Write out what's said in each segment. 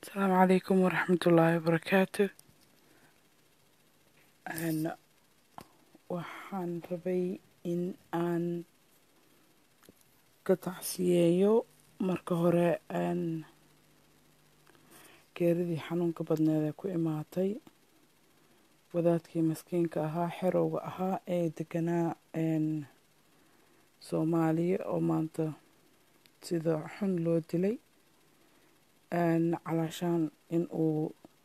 asalaamu calaykum waraxmatullaahi wabarakaatu waxaan rabay in aan ka tacsiyeeyo marka hore geeridii xanuunka badneed ee ku imaatay wadaadkii maskiinka ahaa xerowga ahaa ee deganaa soomaaliya oo maanta sida xun loo dilay calaashaan in uu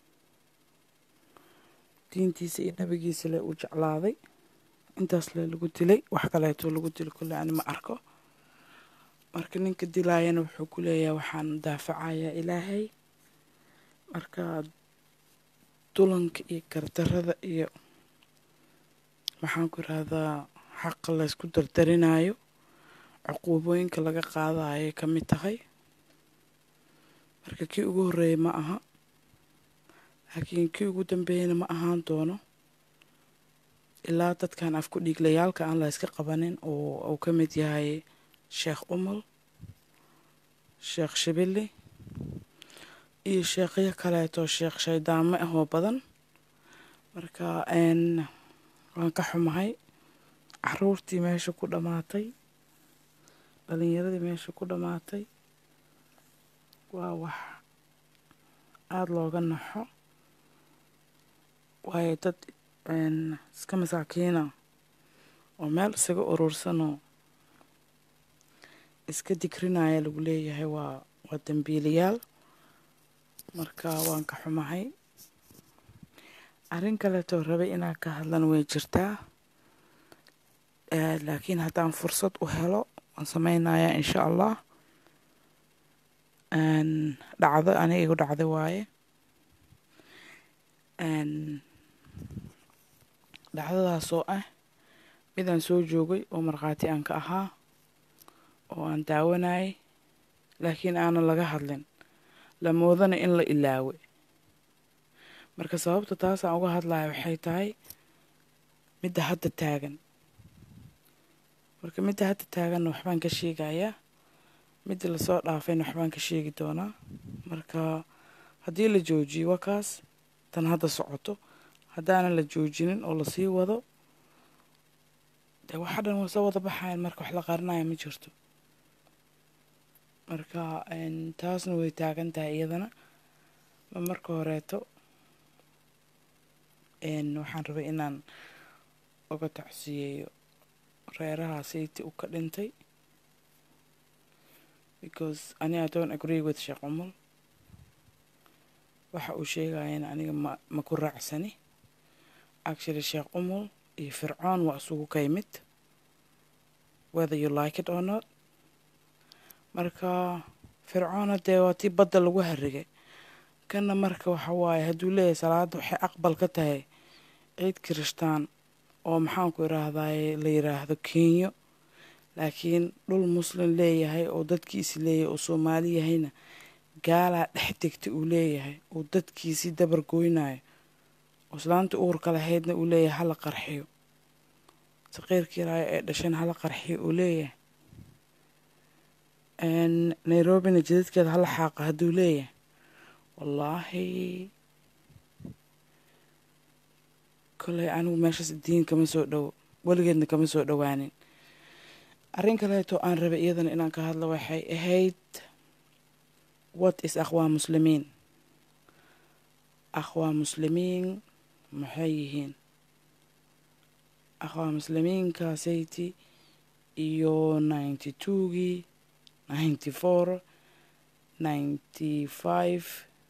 diintiisa iyo nabigiisa le u jeclaaday intaas le lagu dilay wax kaleeto lagu dilo kulle ani ma arko marka ninka dilaayana wuxuu ku leeyahay waxaan daafacayaa ilaahay marka dulanka iyo gardarada iyo waxaan ku irahdaa xaqa laysku dardarinayo cuquubooyinka laga qaadayo ka mid tahay marka kii ugu horreeyay ma aha laakiin kii ugu dambeeyana ma ahaan doono ilaa dadkan afku dhiiglayaalka aan la yska qabanin oo uu ka mid yahay sheekh umal sheekh shibili iyo sheekhyo kaleeto sheekh shaydaamo ah oo badan marka waan ka xumahay caruurtii meesha ku dhammaatay dhalinyaradii meesha ku dhammaatay waa wax aada looga naxo waayo dad iska masaakiina oo meel isaga urursanoo iska digrinaya lagu leeyahay waa waa dambiilayaal marka waan ka xumahay arrin kaleetoo rabay inaan ka hadlan way jirtaa laakiin haddaan fursad u helo waan sameynayaa insha allah dhacdo aniga igu dhacday waaye dhacdadaasoo ah midaan soo joogay oo markhaati aan ka ahaa oo aan daawanayay laakiin aanan laga hadlin la moodana in la ilaawe marka sababta taasaan uga hadlaya waxay tahay midda hadda taagan marka midda hadda taaganna waxbaan ka sheegayaa midda lasoo dhaafayna waxbaan ka sheegi doonaa marka haddii la joojiyo waa kaas tan hadda socoto haddaanan la joojinin oo lasii wado dee waxa dhan waa soo wada baxayan marka wax la qarinaya ma jirto marka taasna way taagan tahay iyadana ma marka horeeto waxaan rabay inaan uga tacsiyeeyo reeraha sayti u ka dhintay because ani i don't agree with sheekh umul waxa uu sheegayana aniga ma ma ku raacsani actually sheekh umul iyo fircoon waa isugu ka yimid whether you like it or not marka fircoona dee waa tii badda lagu harigay kanna marka waxa waaye hadduu leeyahay salaadda waxay aqbal ka tahay ciid kirishtaan oo maxaanku iraahdaye la yiraahdo kenyo laakiin dhul muslim leeyahay oo dadkiisi leeyahay oo soomaali yahayna gaalaa dhex degta uu leeyahay oo dadkiisii dabar goynayo oo islaanta uurka lahaydna uu leeyahay hala qarxiyo saqiirkii raayo ee dhasheen hala qarxiyo uu leeyahay nairobina jadadkeeda hala xaaqa hadduu leeyahay wallaahi koley anigu meeshaas diin kama soo dhowo weligeedna kama soo dhowaanin arrin kaleeto aan rabay iyadana inaan ka hadlo waxay ahayd what is akhwaa muslimiin akhwaa muslimiin maxay yihiin akhwaa muslimiinkasayti iyo ninety twogii ninety four ninety five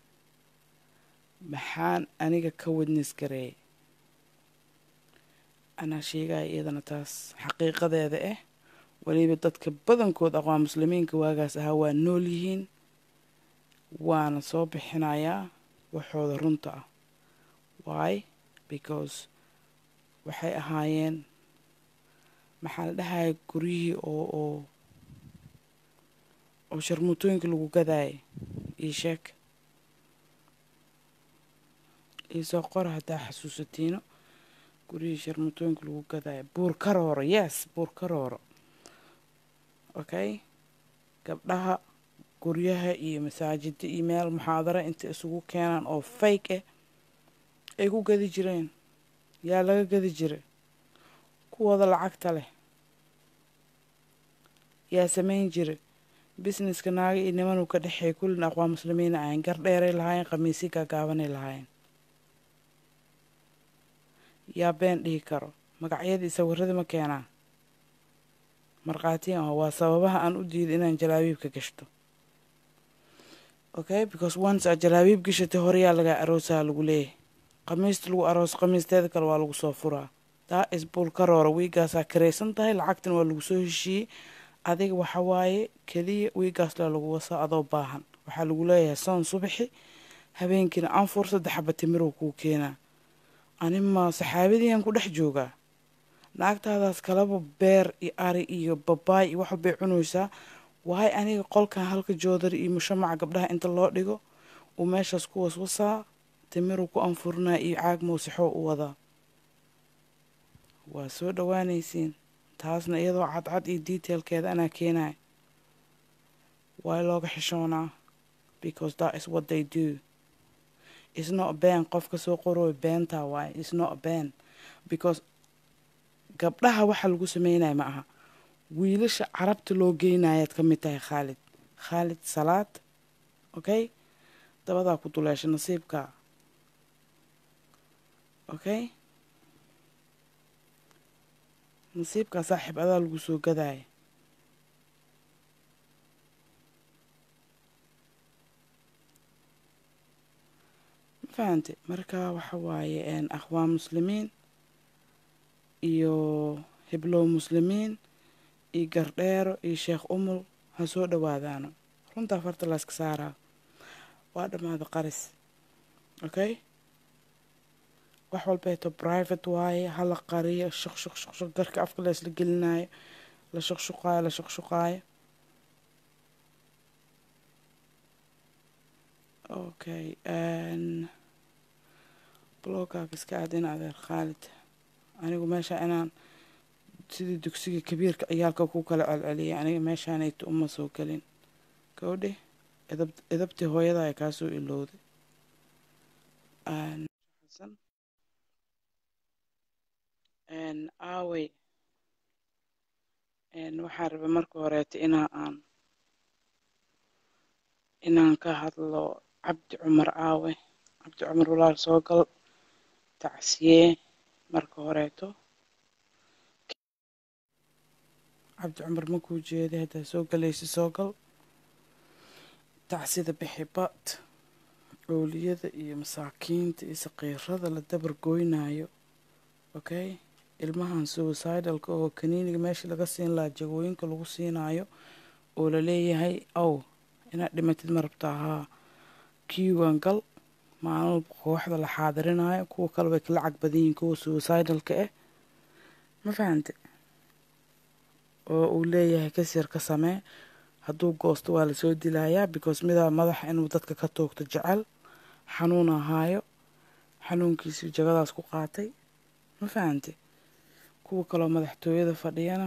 maxaan aniga ka wadnis gareeyay anaa sheegaya iyadana taas xaqiiqadeeda ah weliba dadka badankood aqwaa muslimiinka waagaas ahaa waa nool yihiin waana soo bixinayaa waxooda runta ah why because waxay ahaayeen maxaa la dhahaya guryihii oo oo oo sharmuutooyinka lagu gadaayay io sheeg io soo qora haddaa xasuusatiino guryihii sharmuutooyinka lagu gadaayo buur karooro yes buur karooro okay gabdhaha guryaha iyo masaajida iyo meel muxaadara inta isugu keenaan oo fake ah ay ku gadi jireen yaa laga gadi jiray kuwooda lacagta leh yaa samayn jiray businesska naaga iyo nimanuu ka dhexeey kullin aqwaa muslimiina ahayn gar dheeray lahaayeen khamiisyo gaagaabanay lahaayeen yaa been dhihi karo magacyadii sawirradii ma keenaa markhaatiyan ah waa sababaha aan u diiday inaan jalaabiibka gashto okay because once aad jalaabiib gashatay horeyaa lagaa aroosaha lagu leeyahay khamiista lagu aroos khamiisteeda kale waa lagu soo furaa daa isbuul karoora wiigaasaa karaysan tahay lacagtan waa lagu soo heshiiyey adiga waxa waaye keliya wiigaas le lagu wasaa adoo baahan waxaa lagu leeyahay soon subaxi habeenkiina anfur saddex xaba timirow kuu keenaa anima saxaabadiian ku dhex joogaa naagtaadaas kalaba beer iyo ari iyo babaay iyo waxbay cunaysaa waay aniga qolkan halka joodari iyo mushamaca gabdhaha inta loo dhigo uu meeshaas ku waswasaa timiruu ku anfurinaa iyo caag muusixoo u wadaa waa soo dhawaanaysiin taasna iyadoo cadcad iyo detailkeeda anaa keenaya waa looga xishoonaa because that is what they do is not a been qofka soo qorooy beentaa waaye is not a been because gabdhaha waxa lagu sameynaya ma aha wiilasha carabta loo geynayaad ka mid tahay khaalid khaalid salaad okay dabadaa ku duleesha nasiibka okay nasiibkaa saaxiib adaa lagu soo gadaya ma fahante marka waxa waaye akhwaan muslimiin iyo hiblow muslimiin iyo gardheero iyo sheekh umul ha soo dhawaadaano runtaa farta layska saaraa waa dhammaada qaris okay wax walbeeto private waaye hala qariyo shuq shuq shuq shuq garka afka laysla gelinayo la shuqshuqaayo la shuqshuqaayo okay blogaaga iska aad in adeer khaalid anigu meesha inaan sidii dugsiga kabiirka ciyaalka ku kala celceliyay aniga meeshaanayto uma soo gelin gawdhe edab edabtii hooyada ay kaa soo ilowday aawey waxaan rabay marka horeeta inaa aan inaan ka hadlo cabdi cumar aawe cabdi cumar walaal soo gal tacsiyee marka horeeto cabdi cumar makuu jeeday haddaa soo galaysa soo gal tacsida bixi bad ooliyada iyo masaakiinta iyo saqiirada la dabar goynayo okay ilmahan suicidalka oo kaniiniga meesha laga siin lahaa jagooyinka lagu siinayo oo laleeyahay ow inaad dhimatid ma rabtaa haa kiiwan gal maalin kooxda la xaadirinayo kuwa kale way kala cag badan yihiin kuwa suicidalka ah ma fahante oo uu leeyahay kasir ka samee hadduu goosto waa lasoo dilayaa because midaa madaxa inuu dadka ka toogto jecel xanuun ahaayo xanuunkiisii jagadaas ku qaatay ma fahante kuwa kaloo madaxtooyada fadhiyana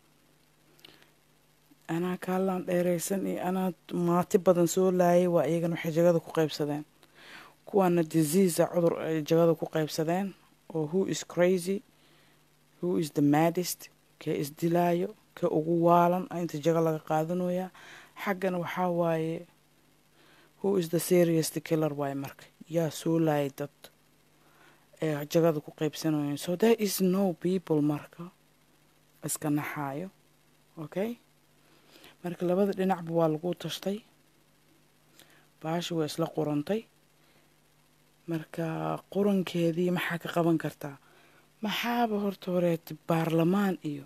anaa kaalaan dheeraysan iyo anaa maati badan soo laayay waa iyagana waxay jagada ku qaybsadeen kuwaana diseasa cudur ay jagada ku qaybsadeen oo who is crazy who is the maddest kee isdilaayo kee ugu waalan inta jaga laga qaadanayaa xaggana waxaa waaye who is the serious killer waaye marka yaa soo laayay dad ee jagada ku qaybsanayeen so there is no people marka iska naxaayo okay marka labada dhinacba waa lagu tashtay baashi waa isla qurantay marka qurankeedii maxaa ka qaban kartaa maxaaba horta horeeta baarlamaan iyo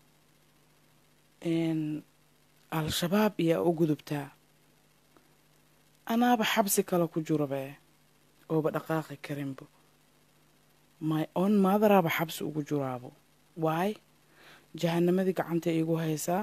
al-shabaab iyaa u gudubtaa anaaba xabsi kale ku jurabe ooba dhaqaaqi karinbo my on maadaraaba xabsi ugu juraabo waay jahanamadii gacanta iigu haysaa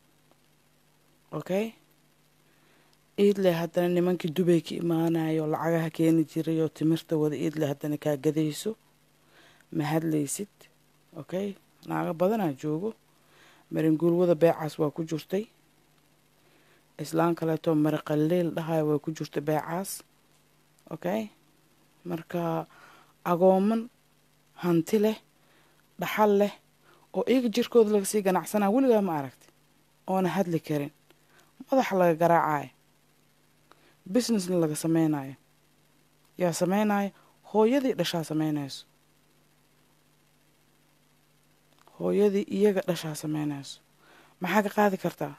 okay iidle haddana nimankii dubay ka imaanayo lacagaha keeni jiray oo timirta wada iidle haddana kaa gadayso ma hadlaysid okay naago badanaa joogo maringuulwada beecaas waa ku jirtay islaan kaleeto maraqaliil dhahayo way ku jirta beecaas okay marka agooman hanti leh dhaxal leh oo iyaga jirkooda laga sii ganacsanaa weligaa ma aragti oona hadli karin madaxa laga garaacayo businessna laga sameynayo yaa sameynayo hooyadii dhashaa sameynayso hooyadii iyaga dhashaa sameynayso maxaa ka qaadi kartaa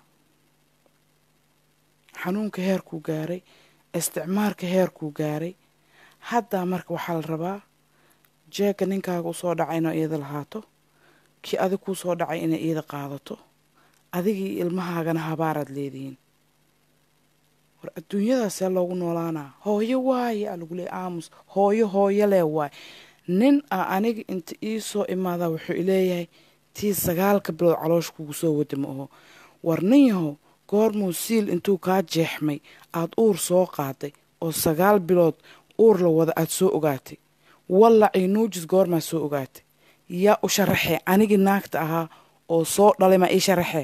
xanuunka heerkuu gaaray isticmaalka heerkuu gaaray haddaa marka waxaa la rabaa jeegga ninkaaga usoo dhacay inoo iyada lahaato kii adig kuu soo dhacay inay iyada qaadato adigii ilmahaagana habaaraad leedihiin war adduunyadaasee loogu noolaanaa hooyo waaye aa lagu leeyay aamus hooyo hooyo lee waaye nin a aniga inta ii soo imaadaa wuxuu ileeyahay tii sagaalka bilood caloosh kugu soo wada ma aho war nin yahow goormuu siil intuu kaa jeexmay aada uur soo qaaday oo sagaal bilood uur la wada aada soo ogaatay wallacii nuujis goormaa soo ogaatay yaa u sharaxee anigii naagta ahaa oo soo dhalay maa ii sharaxee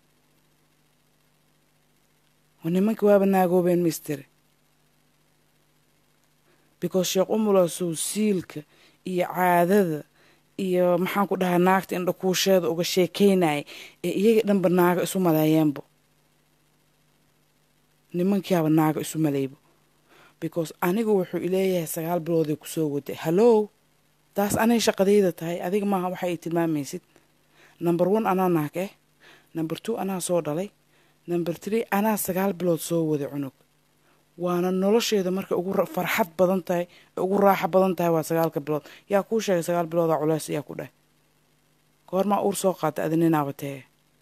nimanka waaba naagoobeen misteri because sheekh umulaasow siilka iyo caadada iyo maxaan ku dhahaa naagta indhakuusheeda uga sheekaynaya ee iyaga dhanba naaga isu maleeyeenbo nimankiiaba naaga isu maleybo because anigu wuxuu ileeyahay sagaal bilooday kusoo waday hallow taas anay shaqadayda tahay adiga maaha waxa ay tilmaamaysid number one anaa naag eh number two anaa soo dhalay number tree anaa sagaal bilood soo waday cunug waana nolosheeda marka ugu farxad badan tahay ugu raaxo badan tahay waa sagaalka bilood yaa kuu sheegay sagaal biloodaa culeys yaa ku dheh goormaa uur soo qaatay adi ninaaba tee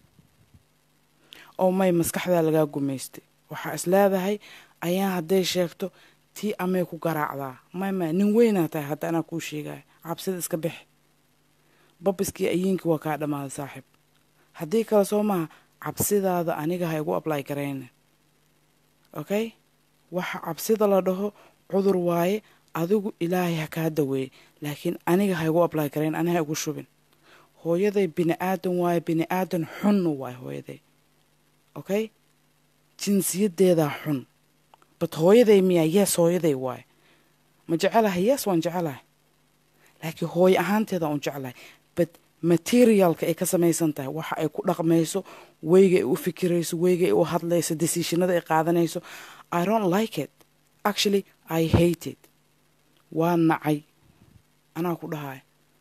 oo may maskaxdaa lagaa gumaystay waxaa is leedahay ayaan hadday sheegto tii amay ku garaacdaa may may nin weynaa tahay hadda anaa kuu sheegaya cabsida iska bix babiskii ayiinkii waa kaa dhammaaday saaxiib haddii kale soo maha cabsidaada aniga ha igu ablay garayna okay waxa cabsida la dhaho cudur waaye adigu ilaahay ha kaa daweeye laakiin aniga ha igu ablay garayn ani ha igu shubin hooyaday bini aadan waaye bini aadan xunna waaye hooyaday okay jinsiyaddeedaa xun bat hooyaday miyaa yes hooyaday waaye ma jecelahay yes waan jecelahay laakiin hooyo ahaanteeda un jeclahay bat materialka ay ka samaysan tahay waxa ay ku dhaqmayso weyga ay u fikirayso weyga ay u hadlayso decisionada ay qaadanayso i don't like it actually i hate it waa nacay anaa ku dhahay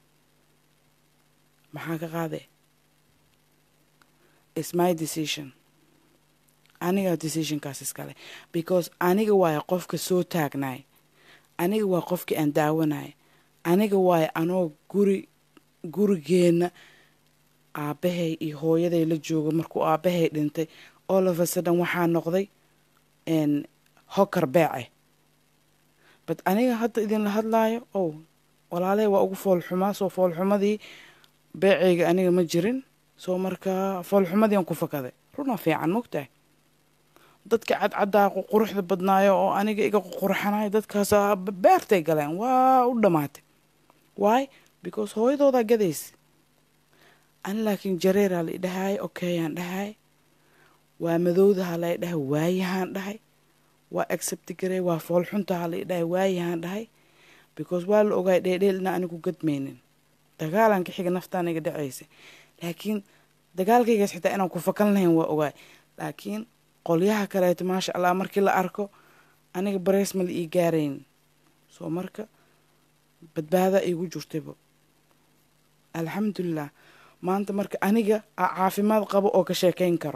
maxaa ka qaadee its my decision aniga decisionkaas iskale because aniga waaye qofka soo taagnaay aniga waa qofkii aan daawanay aniga waaye anoo guri gurigeenna aabbahay iyo hooyaday la jooga markuu aabbahay dhintay all of a sudden waxaa noqday hokar beece bat aniga hadda idinla hadlaayo ow walaaley waa ugu foolxumaa soo foolxumadii beeceyga aniga ma jirin soo markaa foolxumadii aan ku fakaday runa fiican mogtahay dadka cadcaddaa quruxda badnaayo oo aniga iga qurxanayo dadkaas beertay galeen waa u dhammaatay why because hooyadoodaa gadaysa ani laakiin jareeraa la idhahay okayaan dhahay waa madowdaha la idhahay waayahaan dhahay waa accepti garey waa foolxuntaha la idhahay waayahaan dhahay because waa la ogaay dheedheel ina anigu gadmaynin dagaalanka xiga naftaan iga dhacaysa laakiin dagaalkaygaas xitaa inaan ku fakan lahayn waa ogaay laakiin qolyaha kaleeto maasha allah markii la arko aniga bareys ma la ii gaarayn soo marka badbaada iigu jirtayba alxamdulilah maanta marka aniga a caafimaad qabo oo ka sheekayn karo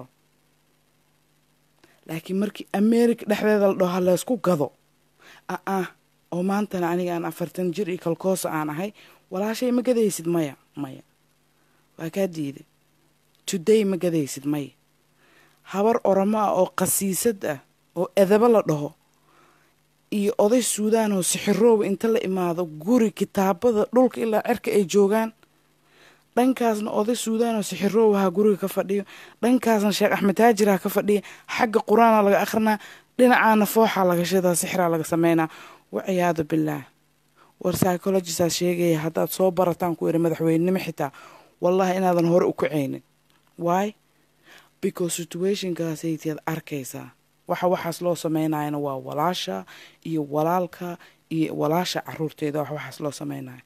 laakiin markii america dhexdeeda la dhaho ha laysku gado a ah oo maantana aniga aan afartan jir iyo kalkoosa aan ahay walaashay ma gadaysid maya maya waa kaa diiday today ma gadaysid maya habar oramo ah oo qasiisad ah oo edabo la dhaho iyo oday suudaan oo sixirooba inta la imaado guri kitaabada dhulka ilaa cerka ay joogaan dhankaasna oday suudaan oo sixiroobaha guriga ka fadhiyo dhankaasna sheekh axmed taajirha ka fadhiya xagga qur-aana laga akhrinaa dhinacaana fooxaa laga shidaa sixiraa laga sameynaa waciyaadu bilaah war psychologisaa sheegaya haddaad soo barataan ku iri madaxweynenimo xitaa wallahi inaadan hore u kacaynin waay because situationkaasaytiad arkaysaa waxa waxaas loo sameynayana waa walaasha iyo walaalka iyo walaasha caruurteeda wax waxaas loo sameynayo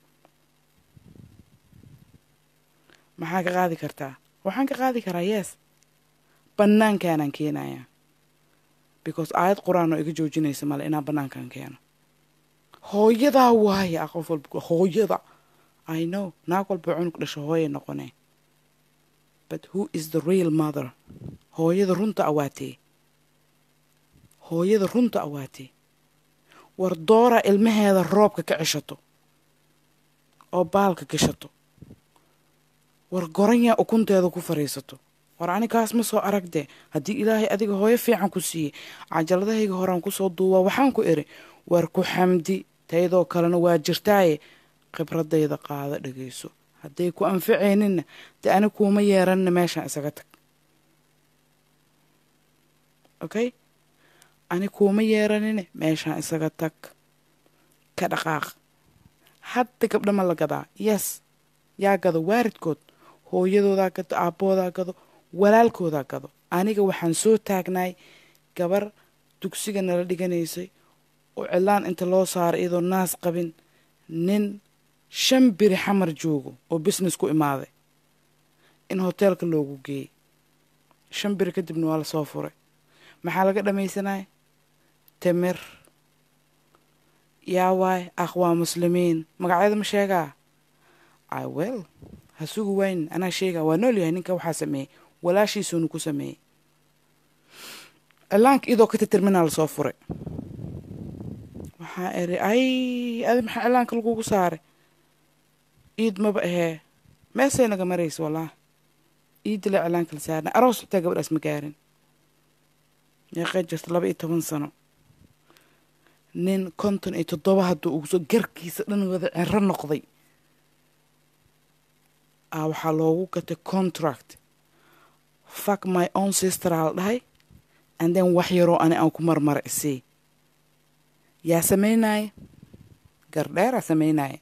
maxaa ka qaadi kartaa waxaan ka qaadi karaa yes bannaankaanaan keenayaa because aayad qur-aan oo iga joojinaysa male inaan bannaankan keeno hooyadaa waaye a qof walba hooyada i know naag walba cunug dhasho hooyay noqonee but who is the real mother hooyada runta awaatee hooyada runta awaatee war doora ilmaheeda roobka ka ceshato oo baalka gashato war goranyaa ukunteeda ku fadhiisato war anikaas ma soo aragdee haddii ilaahay adiga hooyo fiican ku siiyey cajaladahayga horaan kusoo duubaa waxaan ku iri war ku xamdi taydoo kalena waa jirtaaye khibradayda qaada dhagayso hadday ku anficayninna dee ani kuuma yeeranina meeshaan isaga tag okay ani kuuma yeeranine meeshaan isaga tag ka dhaqaaq hadda gabdha ma la gadaa yes yaa gado waaridkood hooyadoodaa gado aabboodaa gado walaalkoodaa gado aniga waxaan soo taagnaay gabar dugsiga nala dhiganaysay oo cilaan inta loo saaray iyadoo naas qabin nin shan biri xamar joogo oo business ku imaaday in hoteelka loogu geeyey shan biri kadibna waa lasoo furay maxaa laga dhamaysanaya timir yaa waay aqwaa muslimiin magacyada ma sheegaa i well ha sugi waynin anaa sheegaa waa nool yahay ninka waxaa sameeyey walaashiisuunu ku sameeyey cilaanka iyadoo ka titirminaa lasoo furay waxaa iri ay adi maxaa cilaanka lagugu saaray iid maba ahee meesay naga maraysa wallaah iidila cilaanka la saarna aroos xitaa gabadhaas ma gaarin meeqay jirta laba iyo toban sano nin konton iyo toddoba hadduu uguso garkiisa dhan wada cero noqday a waxaa loogu gatay contract fuck my own sister aa la dhahay and then wax yaroo ani aan ku marmara isii yaa sameynaya gardheeraa sameynaya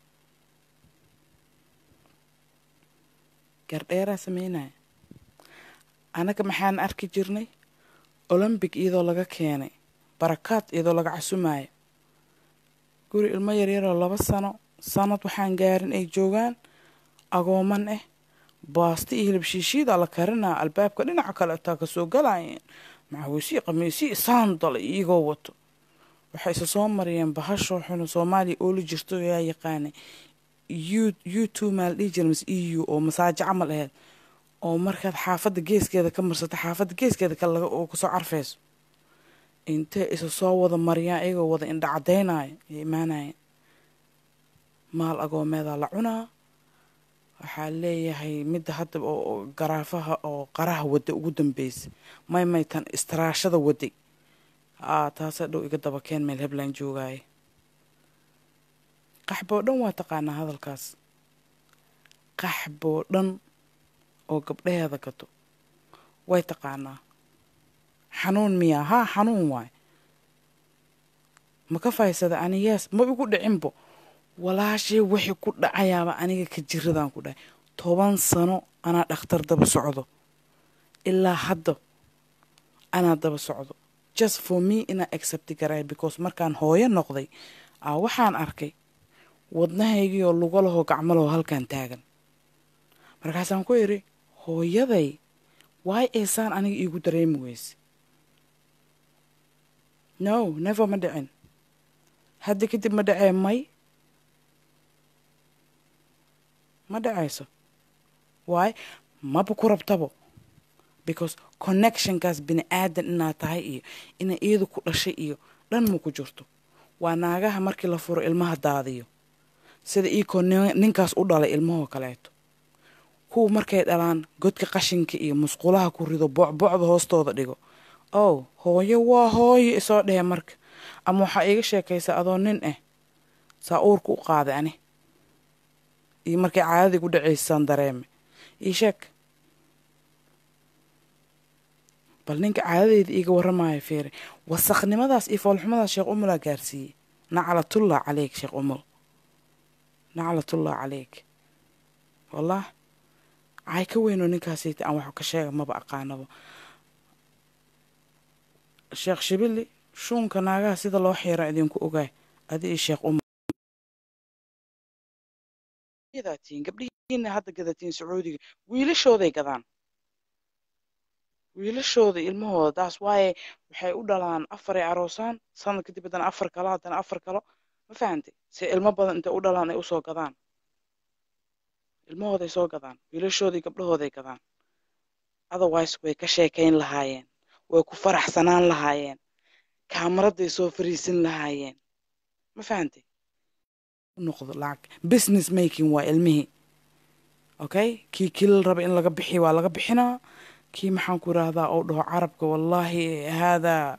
gardheeraa sameynaya annaga maxaan arki jirnay olombic iyadoo laga keenay barakaad iyadoo laga casumayo guri ilmo yaryaroo laba sano sanad waxaan gaarin ay joogaan agooman ah baasta iyo hilib shiishiida la karinaa albaabka dhinaca kale taa kasoo galayeen maxawiisii qamiisii saandala iyagoo wato waxay isa soo mariyeen bahashoo xunu soomaaliya ooli jirto yaa yaqaanay u two maal dhihi jira mas e u oo masaajo camal aheyd oo markaad xaafadda geeskeeda ka marsato xaafadda geeskeeda kale oo kasoo carfayso intee isa soo wada mariyaan iyagoo wada indha cadaynayo ay imaanayeen maal agoomeedaa la cunaa waxaa leeyahay midda hadda oo garaafaha oo qaraha wada ugu dambeysay may may tan istiraashada waday aa taasa dhow iga daba keen meel hebland joogaaye qaxboo dhan waa taqaanaa hadalkaas qaxboo dhan oo gabdhaheeda gato way taqaanaa xanuun miyaa haa xanuun waay ma ka faysada ani yees ma igu dhicinbo walaashii wixii ku dhacayaaba aniga ka jiradaan ku dhahay toban sano anaa dhakhtar daba socdo ilaa hadda anaa daba socdo just for me inaa accepti garay because markaan hooyo noqday aa waxaan arkay wadnahaygii oo lugo lahoo gacmo lahoo halkan taagan markaasaan ku idhi hooyaday waay eesaan aniga iigu dareemi weyse no never ma dhicin hadda kadib ma dhacee may ma dhacayso waay maba ku rabtabo because connectionkaas bini aadan inaad tahay iyo inay iyadu ku dhashay iyo dhan ma ku jirto waa naagaha markii la furo ilmaha daadiyo sida iikoo ninkaas u dhalay ilmahoo kaleeto kuwa markay dhalaan godka qashinka iyo musqulaha ku rido boocboocda hoostooda dhigo ow hooyo waa hooyo isoo dhehe marka ama waxaa iiga sheekaysa adoo nin ah saa uurka u qaaday ani iyo markay caadadii gu dhacaysaan dareeme ii sheeg bal ninka caadadeyda iiga warramaayo feere wasakhnimadaas iyo foolxumadaas sheekh umulaa gaarsiiyey naclatullah caleyk sheekh umul naclatullah caleyk wallah caay ka weynoo ninkaasayta aan wax ka sheega maba aqaanaba sheekh shibili shuunka naagaha sida loo xiira idinku ogaay adi iyo sheekh umar gadatiin gabdhihiina hadda gadatiin sacuudiga wiilashooday gadaan wiilashooda ilmahooda taas waaye waxay u dhalaan afaray aroosaan sanad kadib haddana afar kalo haddana afar kalo ma fahantay se ilmo badan intay u dhalaan ay usoo gadaan ilmahooday soo gadaan wiilashoodii gabdhahooday gadaan otherwise way ka sheekayn lahaayeen way ku faraxsanaan lahaayeen kaamaraday soo fariisin lahaayeen ma fahantay noqdo lacag business making waa ilmihii okay kii kilil raba in laga bixiyo waa laga bixinaa kii maxaan ku idhaahdaa oo dhaho carabka wallaahi haadaa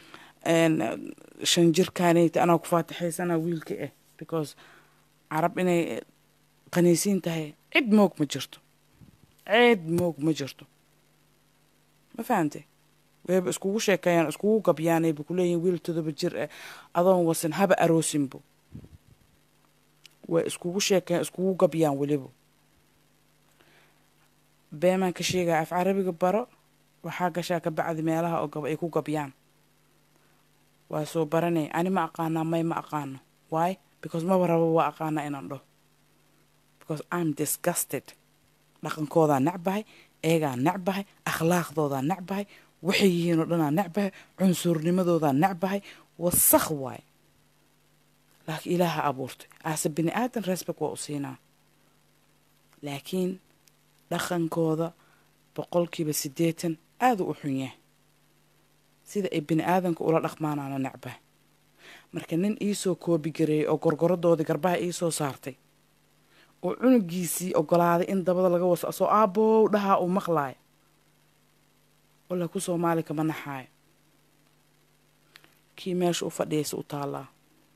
shan jirkaanayta anaa ku faatixaysanaa wiilka ah because carab inay qaniisiin tahay cid moog ma jirto cid moog ma jirto ma fahantay wayba iskugu sheekeeyaan iskugu gabyaanayba kuleeyihin wiil todoba jir ah adoon wasan haba aroosinbo way iskugu sheekeeyaan iskugu gabyaan weliba beemaan ka sheegaya af carabiga baro waxaa gashaa ka bacdi meelaha oo gaba ay ku gabyaan waa soo baranay ani ma aqaanaa may ma aqaano why because maba raba waa aqaanaa inaan dhaho because i'm disgusted dhaqankoodaa necbahay eegaa necbahay akhlaaqdoodaa necbahay waxay yihiin oo dhanaa necbahay cunsurnimadoodaa necbahay wasakh waay laakiin ilaaha abuurtay aase bini aadan respect waa u siinaa laakiin dhaqankooda boqolkiiba siddeetan aada u xun yahay sida ay bini aadanka ula dhaqmaanaana necbahay marka nin iisoo koobigareeyay oo gorgorodoodii garbaha iisoo saartay oo cunugiisii ogolaaday in dabada laga waso asoo aabow dhahaa uu maqlaayo walla ku soomaali kama naxaayo kii meesha u fadhiyaysa u taallaa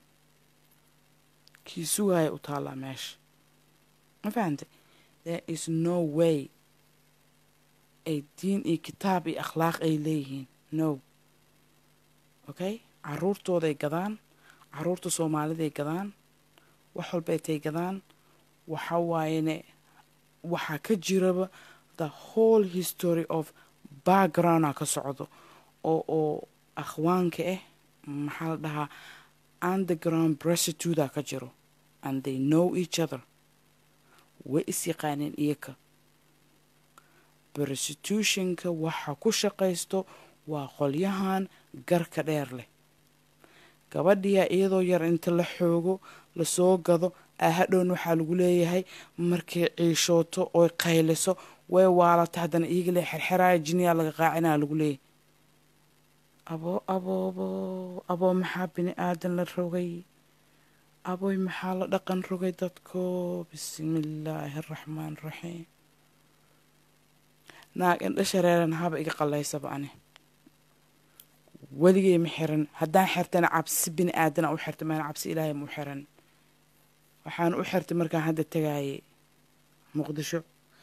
kii sugaaya u taallaa meesha ma fahantay there is no way ay diin iyo kitaab iyo akhlaaq ay leeyihiin no okay caruurtooday gadaan caruurta soomaaliday gadaan wax walbay tay gadaan waxa waayene waxaa ka jiraba the whole history of backgrounda ka socdo oo oo akhwaanka ah maxaa la dhahaa underground brestituda ka jiro and they know each other way is yaqaaneen iyaka prostitutionka waxa ku shaqaysto waa qolyahan garka dheer leh gabadhiyaa iyadoo yar inta la xoogo lasoo gado ahadhown waxaa lagu leeyahay markay ciishooto oy qayliso way waalata haddana iyaga le xerxeraaya jiniyaa laga qaacinaa lagu leeyahay aboo aboobo aboo maxaa bini aadan la rogay aboy maxaa la dhaqan rogay dadko bismillaahi araxmaan raxiim naag indha shareeran haba iga qallaysaba ani weligay ma xiran haddaan xirtana cabsi bini aadana u xirta maana cabsi ilaahay ma u xiran waxaan u xirtay markaan hadda tagaayay muqdisho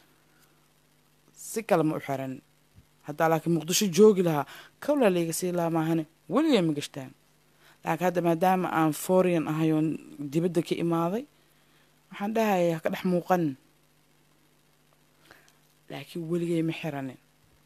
si kale ma u xiran haddaa laakiin muqdisho joogi lahaa kawlaa layga sii lahaa maahane weligay ma gashtaan laakiin hadda maadaama aan foreign ahay oon dibadda ka imaaday waxaan dhahaya ha ka dhex muuqanin laakiin weligay ma xiranin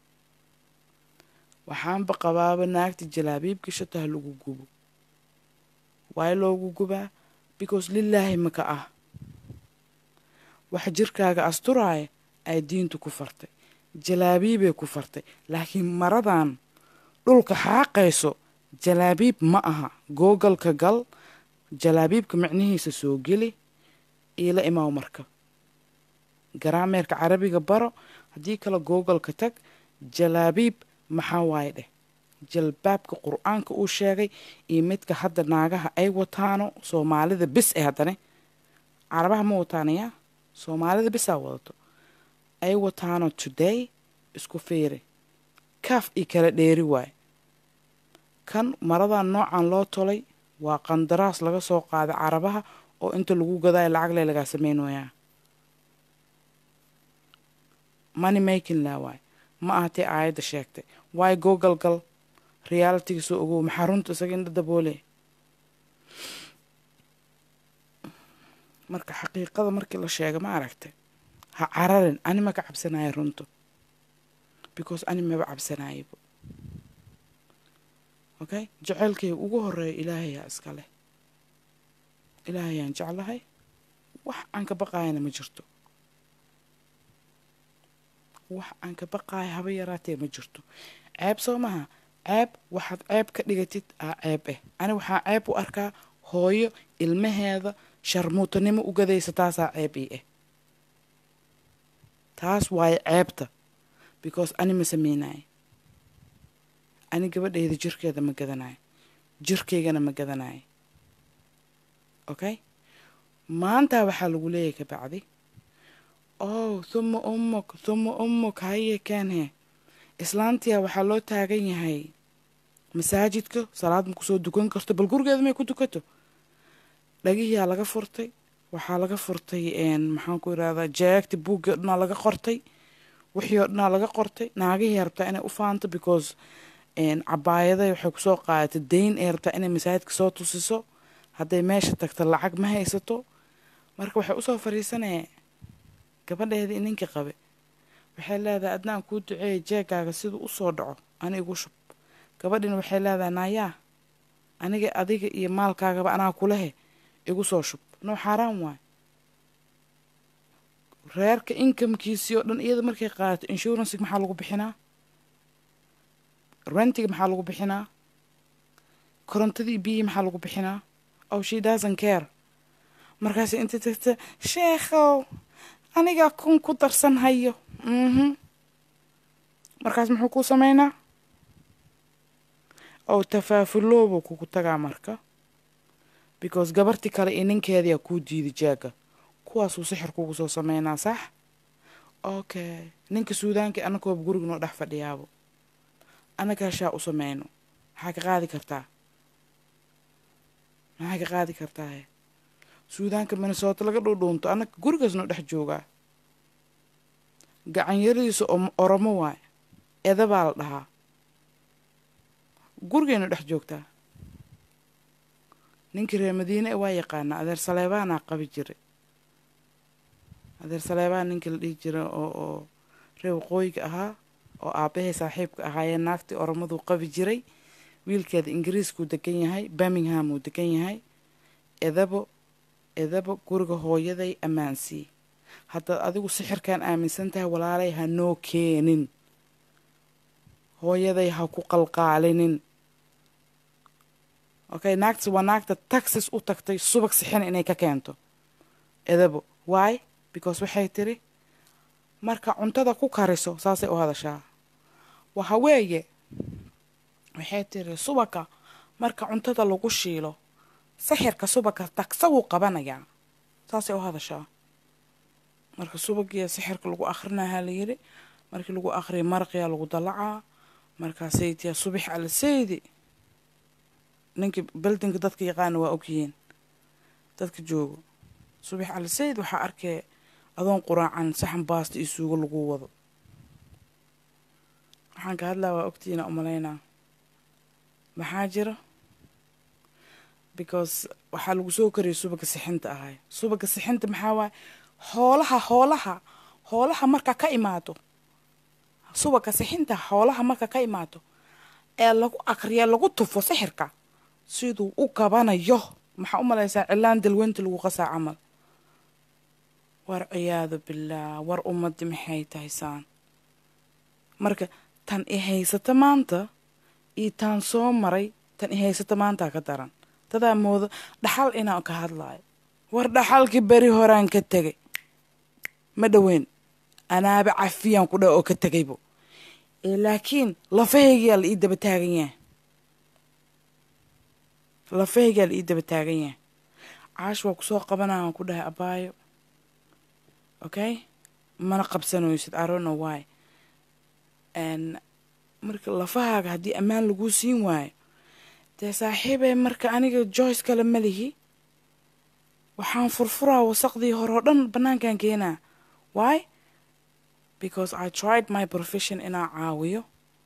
waxaanba qabaaba naagta jalaabiib gashato ha lagu gubo waayo loogu gubaa because lilaahi maka ah wax jirkaaga asturaaya ay diintu ku fartay jalaabiibay ku fartay laakiin maradan dhulka xaaqayso jalaabiib ma aha googalka gal jalaabiibka micnihiisa soo geli iila imaaw marka garaameerka carabiga baro haddii kale googalka tag jalaabiib maxaa waaye dheh jalbaabka qur-aanka uu sheegay iyo midka hadda naagaha ay wataano soomaalida bis ee haddane carabaha ma wataanayaa soomaalida bisaa wadato ay wataano today isku fiiri kaaf io kala dheeri waaye kan maradan noocan loo tolay waa qandaraas laga soo qaaday carabaha oo inta lagu gadaayo lacag le lagaa samaynayaa money making la waay ma ahatee aayadda sheegtay waayo googal gal realitiga soo ogow maxaa runta isaga indha daboole marka xaqiiqada markii la sheega ma aragtay ha cararin ani ma ka cabsanaayo runto because ani maba cabsanaayaba okay jaceylkay ugu horeeya ilaahayaa iska leh ilaahayaan jeclahay wax aan ka baqaayana ma jirto wax aan ka baqaayo haba yaraatee ma jirto ceeb soo maha ceeb waxaad ceeb ka dhigatid aa ceeb eh ani waxaa ceeb u arkaa hooyo ilmaheeda sharmuutanimo u gadaysa taasaa ceeb ii ah taas waaye ceebta because ani ma sameynaayo ani gabadhayda jirkeeda ma gadanayo jirkaygana ma gadanayo okay maanta waxaa lagu leeyahay kabacdi oh thuma ummuk thuma ummuk haye keenhe islaantiya waxaa loo taagan yahay masaajidka salaad ma kusoo dukan karto bal gurigeeda may ku dukato dhagihiyaa laga furtay waxaa laga furtay maxaan ku irahdaa jeegta buuggii o dhanaa laga qortay wixii oo dhanaa laga qortay naagihii rabtaa inay u faanto because cabaayaday waxay kusoo qaadatay dayn ay rabtaa inay masaajidka soo tusiso hadday meesha tagto lacag ma haysato marka waxay usoo fariisanaya gabadheedii ninkii qabe waxay leedahay adnaan kuu duceeya jeegaaga siduu usoo dhaco ani igu shub gabadhina waxay leedahay naayaa aniga adiga iyo maalkaagaba anaa kulehe igu soo shub noo xaaraan waay reerka inkamkiisii oo dhan iyada markay qaadato inshuransiga maxaa lagu bixinaa rentiga maxaa lagu bixinaa korontadii biyii maxaa lagu bixinaa oh she doesn't care markaas inta tagta sheekhow anigaa kun ku darsan hayo mhm markaas muxuu kuu sameynaa ow tafaafuloobu kugu tagaa marka because gabarti kale iyo ninkeediyaa kuu diiday jaaga kuwaasuu sixir kugu soo sameynaa sax okay ninka suudaankii annakooba guriga noo dhex fadhiyaabo annagaa shaa u sameyno maxaa ka qaadi kartaa maxaa ka qaadi kartaahe suudaanka minnesota laga dhuudhuunto annaka gurigaas noo dhex joogaa gacanyaradiisa oromo waay eda baa la dhahaa gurigaynu dhex joogtaa ninkii reer madiine e waa yaqaanaa adeer saleebaanaa qabi jiray adeer saleebaan ninkii la dhihi jiray oo oo reer waqooyiga ahaa oo aabbahay saaxiibka ahaayee naagtii oromaduu qabi jiray wiilkeeda ingiriiskuu degan yahay birmingham uu degan yahay edabo edabo guriga hooyaday ammaansii haddaad adigu sixirkan aaminsan tahay walaalay ha noo keenin hooyaday ha ku qalqaalinin okay naagtas waa naagta taxis u tagtay subag sixina inay ka keento edabo why because waxay tiri marka cuntada ku kariso saasay u hadashaa waxa weeye waxay tiri subaga marka cuntada lagu shiilo sixirka subaga tagsa wuu qabanayaa saasay u hadashaa marka subagiya sixirka lagu akhrinahaa la yiri markii lagu akhriya maraqiyaa lagu dalacaa markaasaytiyaa subax ala saydi ninkii beldinka dadka yaqaana waa ogyihiin dadka joogo subax ala sayid waxaa arkay adoon quraacan saxan baasta iyo suugo lagu wado waxaan ka hadlaa waa ogtiina umalaynaa maxaa jira because waxaa lagu soo kariyay subaga sixinta ahay subaga sixinta maxaa waaye hoolaha hoolaha hoolaha marka ka imaado subaga sixinta hoolaha marka ka imaado ee lagu akriya lagu tufo sixirka siduu u qabanayo maxaa u malaysaa cilaan dalweynta lagu qasaa camal war ciyaadu billaah war ummaddi maxay tahay saan marka tan i haysata maanta iyo taan soo maray tan i haysata maantaa ka daran dadaa moodo dhaxal inaan ka hadlaayo war dhaxalkii beri horaan ka tegay ma dhoweyn anaaba cafiyaan ku dha oo ka tegaybo laakiin lafahaygiyaa la ii daba taagan yahay lafahaygaa la ii daba taagan yahay caash waa kusoo qabanaya aan ku dhahay abaayo okay mana qabsanaysid arono why marka lafahaaga haddii ammaan laguu siin waayo dee saaxiibee marka aniga joyce kale ma lihi waxaan furfuraa wasaqdii hore oo dhan bannaankan keenaa why because i tried my profession inaa caawiyo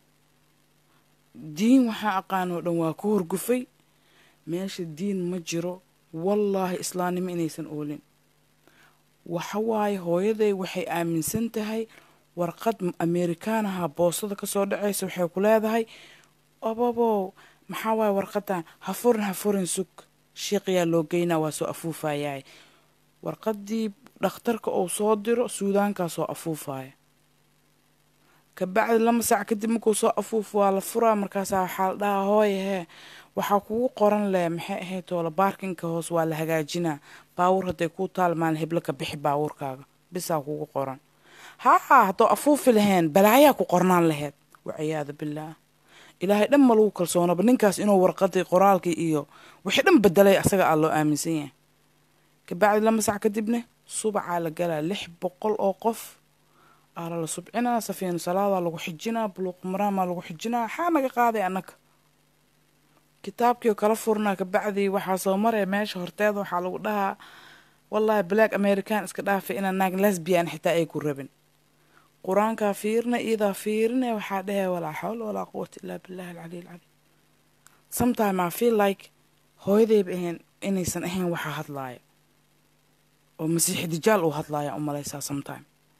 diin waxaa aqaanoo dhan waa ku horgufay meesha diin ma jiro wallaahi islaamnimo inaysan oolin waxa waaye hooyaday waxay aaminsan tahay warqad amerikaanaha boostada kasoo dhacaysa waxay ku leedahay obobow maxaa waaye warqadan ha furin ha furin sug shiiqiyaa loo geynaa waa soo afuufayahay warqadii dhakhtarka uu soo diro suudaankaa soo afuufaya kabacdi lama saac kadib markuu soo afuuf waa la furaa markaasaa waxaa la dhahaa hooye hee waxaa kugu qoran leh maxay ahayd toola baarkinka hoos waa la hagaajinaa baawur hadday kuu taalmaan heblo ka bixi baawurkaaga bisaa kugu qoran haa haddoo afuufi laheen balaayaa ku qornaan laheyd waciyaadu billaah ilaahay dhan ma lagu kalsoonaba ninkaas inuu warqadii qoraalkii iyo wixii dhan bedelay asaga aa loo aaminsan yahay kabacdi lama sac kadibne subacaa la galaa lix boqol oo qof aa lala subcinaa safiinu salaadaa lagu xijinaa buluuq maraamaa lagu xijinaa xaa naga qaaday annaga kitaabkiio kala furnaa kabacdii waxaa soo maraya meesha horteeda waxaa lagu dhahaa wallaahi black american iska dhaafay inaa naag lesbian xitaa ay ku rabin qur-aankaa fiirina iyadaa fiirine waxaa dhahaya walaa xawla walaa quwata illaa billahi alcaliy alcaliim sometime i feel like hooyadayba ahayn inaysan ahayn waxaa hadlaaya oo masiixi dijaal uu hadlaaya u malaysaa sometime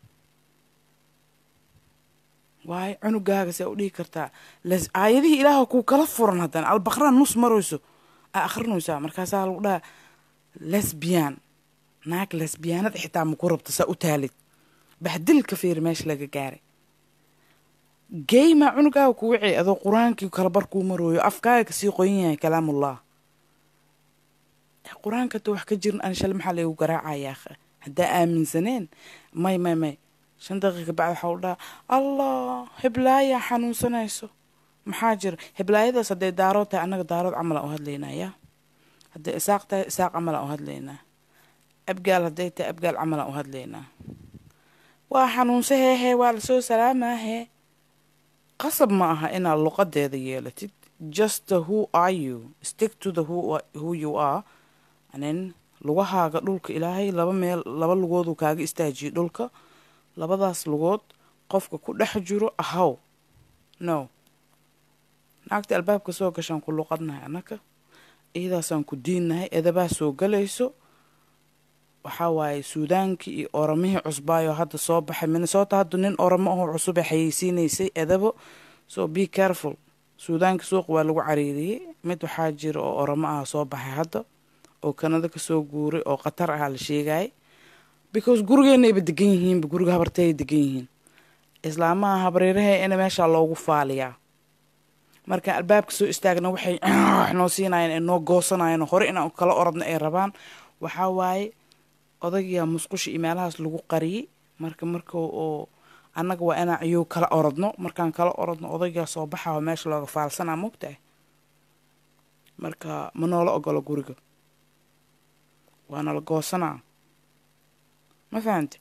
waayo cunugaaga see u dhihi kartaa aayadihii ilaaha kuu kala furan haddana albaqraa nus marayso aa akhrinaysaa markaasaa lagu dhaha lesbian naag lesbiyaanada xitaa maku rabta saa u taalid baxdilka fiiri meesha laga gaaray geymaa cunugaaga ku wicay adoo qur-aankii kala bar kuu marooyo afkaaga kasii qoyan yahay kalaamullah qur-aanka ta wax ka jirin an shale maxaa laygu garaacayaa haddaa aaminsaneen may may may shan daqiiqa bacd waxaa u dhaha allah heblaayaa xanuunsanayso maxaa jira heblaayadaas hadday daarood tahay annaga daarood camalaan u hadlaynaa yaa hadday isaaq tahay isaaq camalaan u hadlaynaa abgaal hadday tahay abgaal camalaan u hadlaynaa waa xanuunsa heehee waa lasoo salaamaahe qasab ma aha inaad luqadeeda yeelatid just the who are you stick to the who, who you are anin lugahaaga dhulka ilaahay laba meel laba lugooduu kaaga istaajiyay dhulka labadaas lugood qofka ku dhex jiro ahaw no naagta albaabka soo gashaan ku luqadnahay annaka iyadaasaan ku diinnahay edabaa soo galayso waxaa waaye suudaankii iyo oramihii cusbaayo hadda soo baxay minnesota hadda nin oramo ahoo cusub ee xayeysiinaysay edabo so be careful suudaanka suuq waa lagu cariiriyey mid waxaa jira oo oramo ah soo baxay hadda oo kanada kasoo guuray oo khatar ahaa la sheegayay because gurigeenayba degan yihiinba guriga habartayay degan yihiin islaamaha habareerahe ina meeshaa loogu faaliyaa markaan albaabka soo istaagna waxay noo siinayeen ee noo goosanayeen hore inaan kala oradno ay rabaan waxaa waaye odagiyaa musqusha iyo meelahaas lagu qariyey marka marka oo annaga waa inaan ayuu kala oradno markaan kala oradno odaygaa soo baxaa meesha looga faalsanaa mogtahay marka ma noola ogolo guriga waana la goosanaa ma fahamte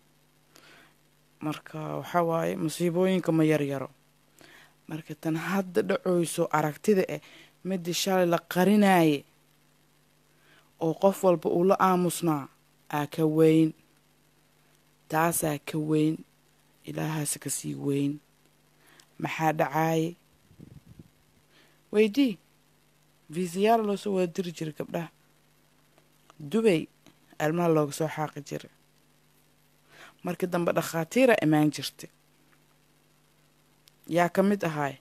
marka waxaa waaye musiibooyinka ma yaryaro marka tan hadda dhacoyso aragtida eh midii shalay la qarinaaye oo qof walba uu la aamusnaa aa ka weyn taasaa ka weyn ilaahaas ka sii weyn maxaa dhacaaye weydii viisayaal loo soo wada diri jiray gabdhaha dubay almaha looga soo xaaqi jiray markii dambe dhakhaatiira imaan jirta yaa ka mid ahaay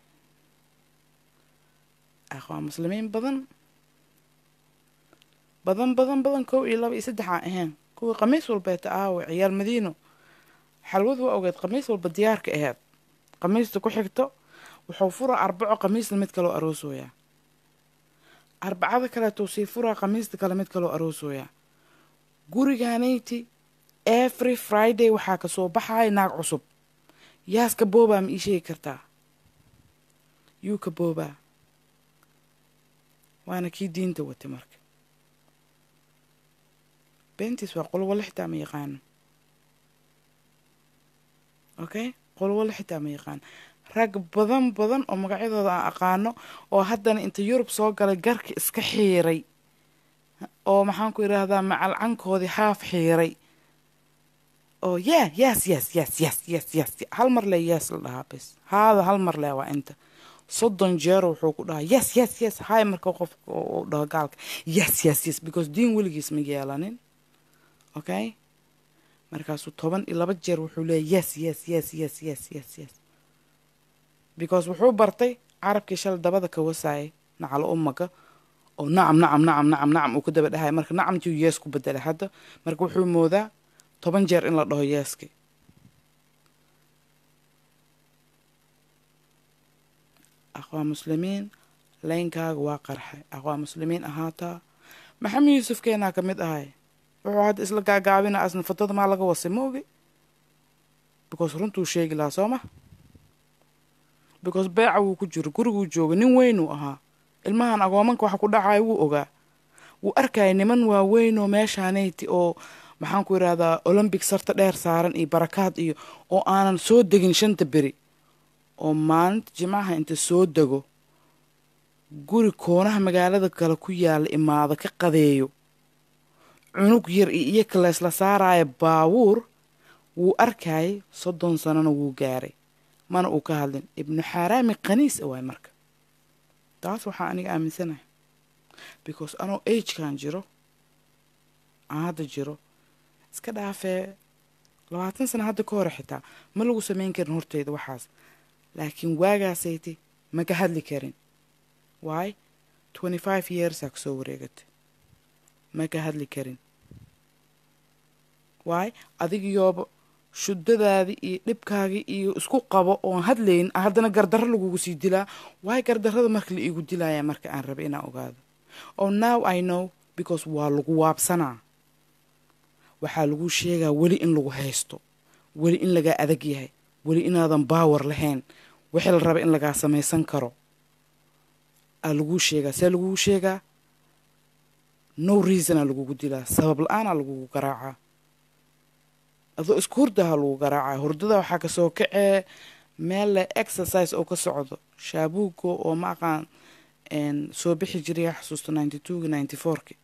aqwaa muslimiin badan badan badan badan kow iyo laba iyo saddex aan ahayn kuwii khamiis walbeeta aawe ciyaal madiino xalwadu waa ogeed khamiis walba diyaarka aheyd khamiista ku xigto wuxuu furaa arbaco khamiisna mid kaloo aroosooyaa arbacada kaleetuu sii furaa khamiista kale mid kaloo aroosooyaa gurigaanayti every friday waxaa kasoo baxaya naag cusub yaas ka boobaa ma ii sheegi kartaa yuu ka boobaa waana kii diinta watay marka beentiis waa qolwale xitaa ma yaqaano okay qolwale xitaa ma yaqaano rag badan badan oo magacyadooda aan aqaano oo haddana inta yurub soo galay garka iska xiiray oo maxaan ku yidhaahdaa macalcankoodii haaf xiiray oo yeah yes yes yes yes yes yes hal mar le yes la dhahaa bes haada hal mar le waa inta soddon jeer wuxuu ku dhahaa yes yes yes hay marka qofka uu dhaho gaalka yes yes yes because diin weligiis ma yeelanin okay markaasuu toban iyo laba jeer wuxuu leeyay yes yes yes yes yes yes yes because wuxuu bartay carabkii shalay dabada ka wasaayay nacalo umaga oo nacam nacam nacam nacam nacam uu ku daba dhahaya marka nacamtii yees ku bedelay hadda marka wuxuu moodaa toban jeer in la dhaho yeeski aqwaa muslimiin leynkaaga waa qarxay aqwaa muslimiin ahaataa maxamed yuusuf keenaa ka mid ahay wuxuu hadda isla gaagaabina asna fatada maa laga wasay ma ogi because runtuu sheegi lahaa soo ma because beeca wuu ku jiro guriguu jooga nin weynuu ahaa ilmahan agoomanka waxa ku dhacaya wuu ogaa wuu arkaya niman waaweynoo meeshaanayti oo maxaan ku yidhahdaa olombic sarta dheer saaran iyo barakaad iyo oo aanan soo degin shanta beri oo maalinta jimcaha inta soo dego guri koonaha magaalada kale ku yaalla imaado ka qadeeyo cunug yar iyo iyo kaleesla saaraya baawuur wuu arkayay soddon sanona wuu gaaray mana uu ka hadlin ibnu xaaraami qaniis a waay marka taas waxaa aniga aaminsanahay because anoo agekan jiro aan hadda jiro iska dhaafee labaatan sana hadda ka hore xitaa ma lagu samayn karin horteyda waxaas laakiin waagaasayti ma ka hadli karin waay twenty five yearsaa kasoo wareegatay ma ka hadli karin waay adigiyooba shudadaadii iyo dhibkaagii iyo isku qabo oon hadlayn haddana gardarro lagugu sii dilaa waay gardarrada marka la iigu dilaya marka aan raba inaan ogaado oo now i know because waa lagu waabsanaa waxaa lagu sheegaa weli in lagu haysto weli in lagaa adag yahay weli inaadan baawar lahayn wixii la raba in lagaa samaysan karo aa laguu sheegaa see lagugu sheegaa no reasonaa lagugu dilaa sabab la-aanaa lagugu garaacaa adoo isku hurdaha lagu garaacaa hurdada waxaa kasoo kacee meel le exercise oo ka socdo shaabuugo oo ma aqaan soo bixi jiray xasuusta ninety twogi ninety fourki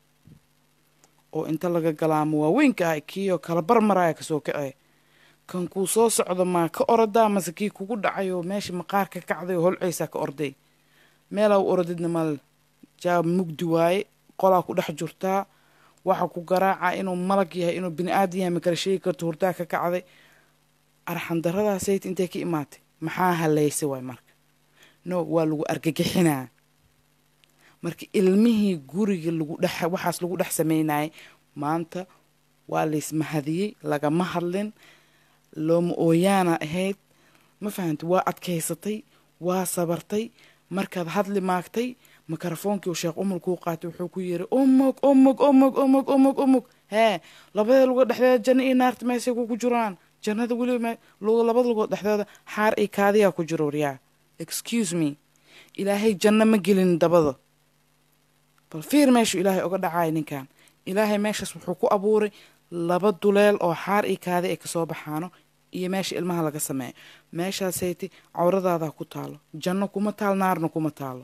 oo inta laga galaamo waaweynka ah kiioo kala barmaraya kasoo kacee kan kuu soo socdo maa ka orodaa mase kii kugu dhacay oo meesha maqaar ka kacday oo holceysaa ka orday meelaa u orodidna mal jaab mugdi waaye qolaa ku dhex jirtaa waxa ku garaaca inuu malag yahay inuu bini aadan yahay ma kala sheegi karto hurdaa ka kacday arxan daradaasayt intay ka imaatay maxaa halaysay waay marka no waa lagu argagixinaa marka ilmihii guriga lagu dhex waxaas lagu dhex sameynayay maanta waa laysmahadiyey lagama hadlin looma ooyaana ahayd ma fahamta waa adkaysatay waa sabartay markaad hadli maagtay mikrofoonkii sheekh umul kuu qaatay wuxuu ku yiri umug umug umug umug umug umug hee labada lugood dhexdeeda janno iyo naarta meesay kugu jiraan jannada weliba labada lugood dhexdeeda xaar iyo kaadiyaa ku jiro waryaa excuse me ilaahay janno ma gelin dabada bal fiir meeshuu ilaahay oga dhacaya ninkan ilaahay meeshaas wuxuu ku abuuray laba duleel oo xaar iyo kaadi ay kasoo baxaano iyo meesha ilmaha laga sameeyo meeshaasayti cawradaadaa ku taalo janno kuma taal naarna kuma taalo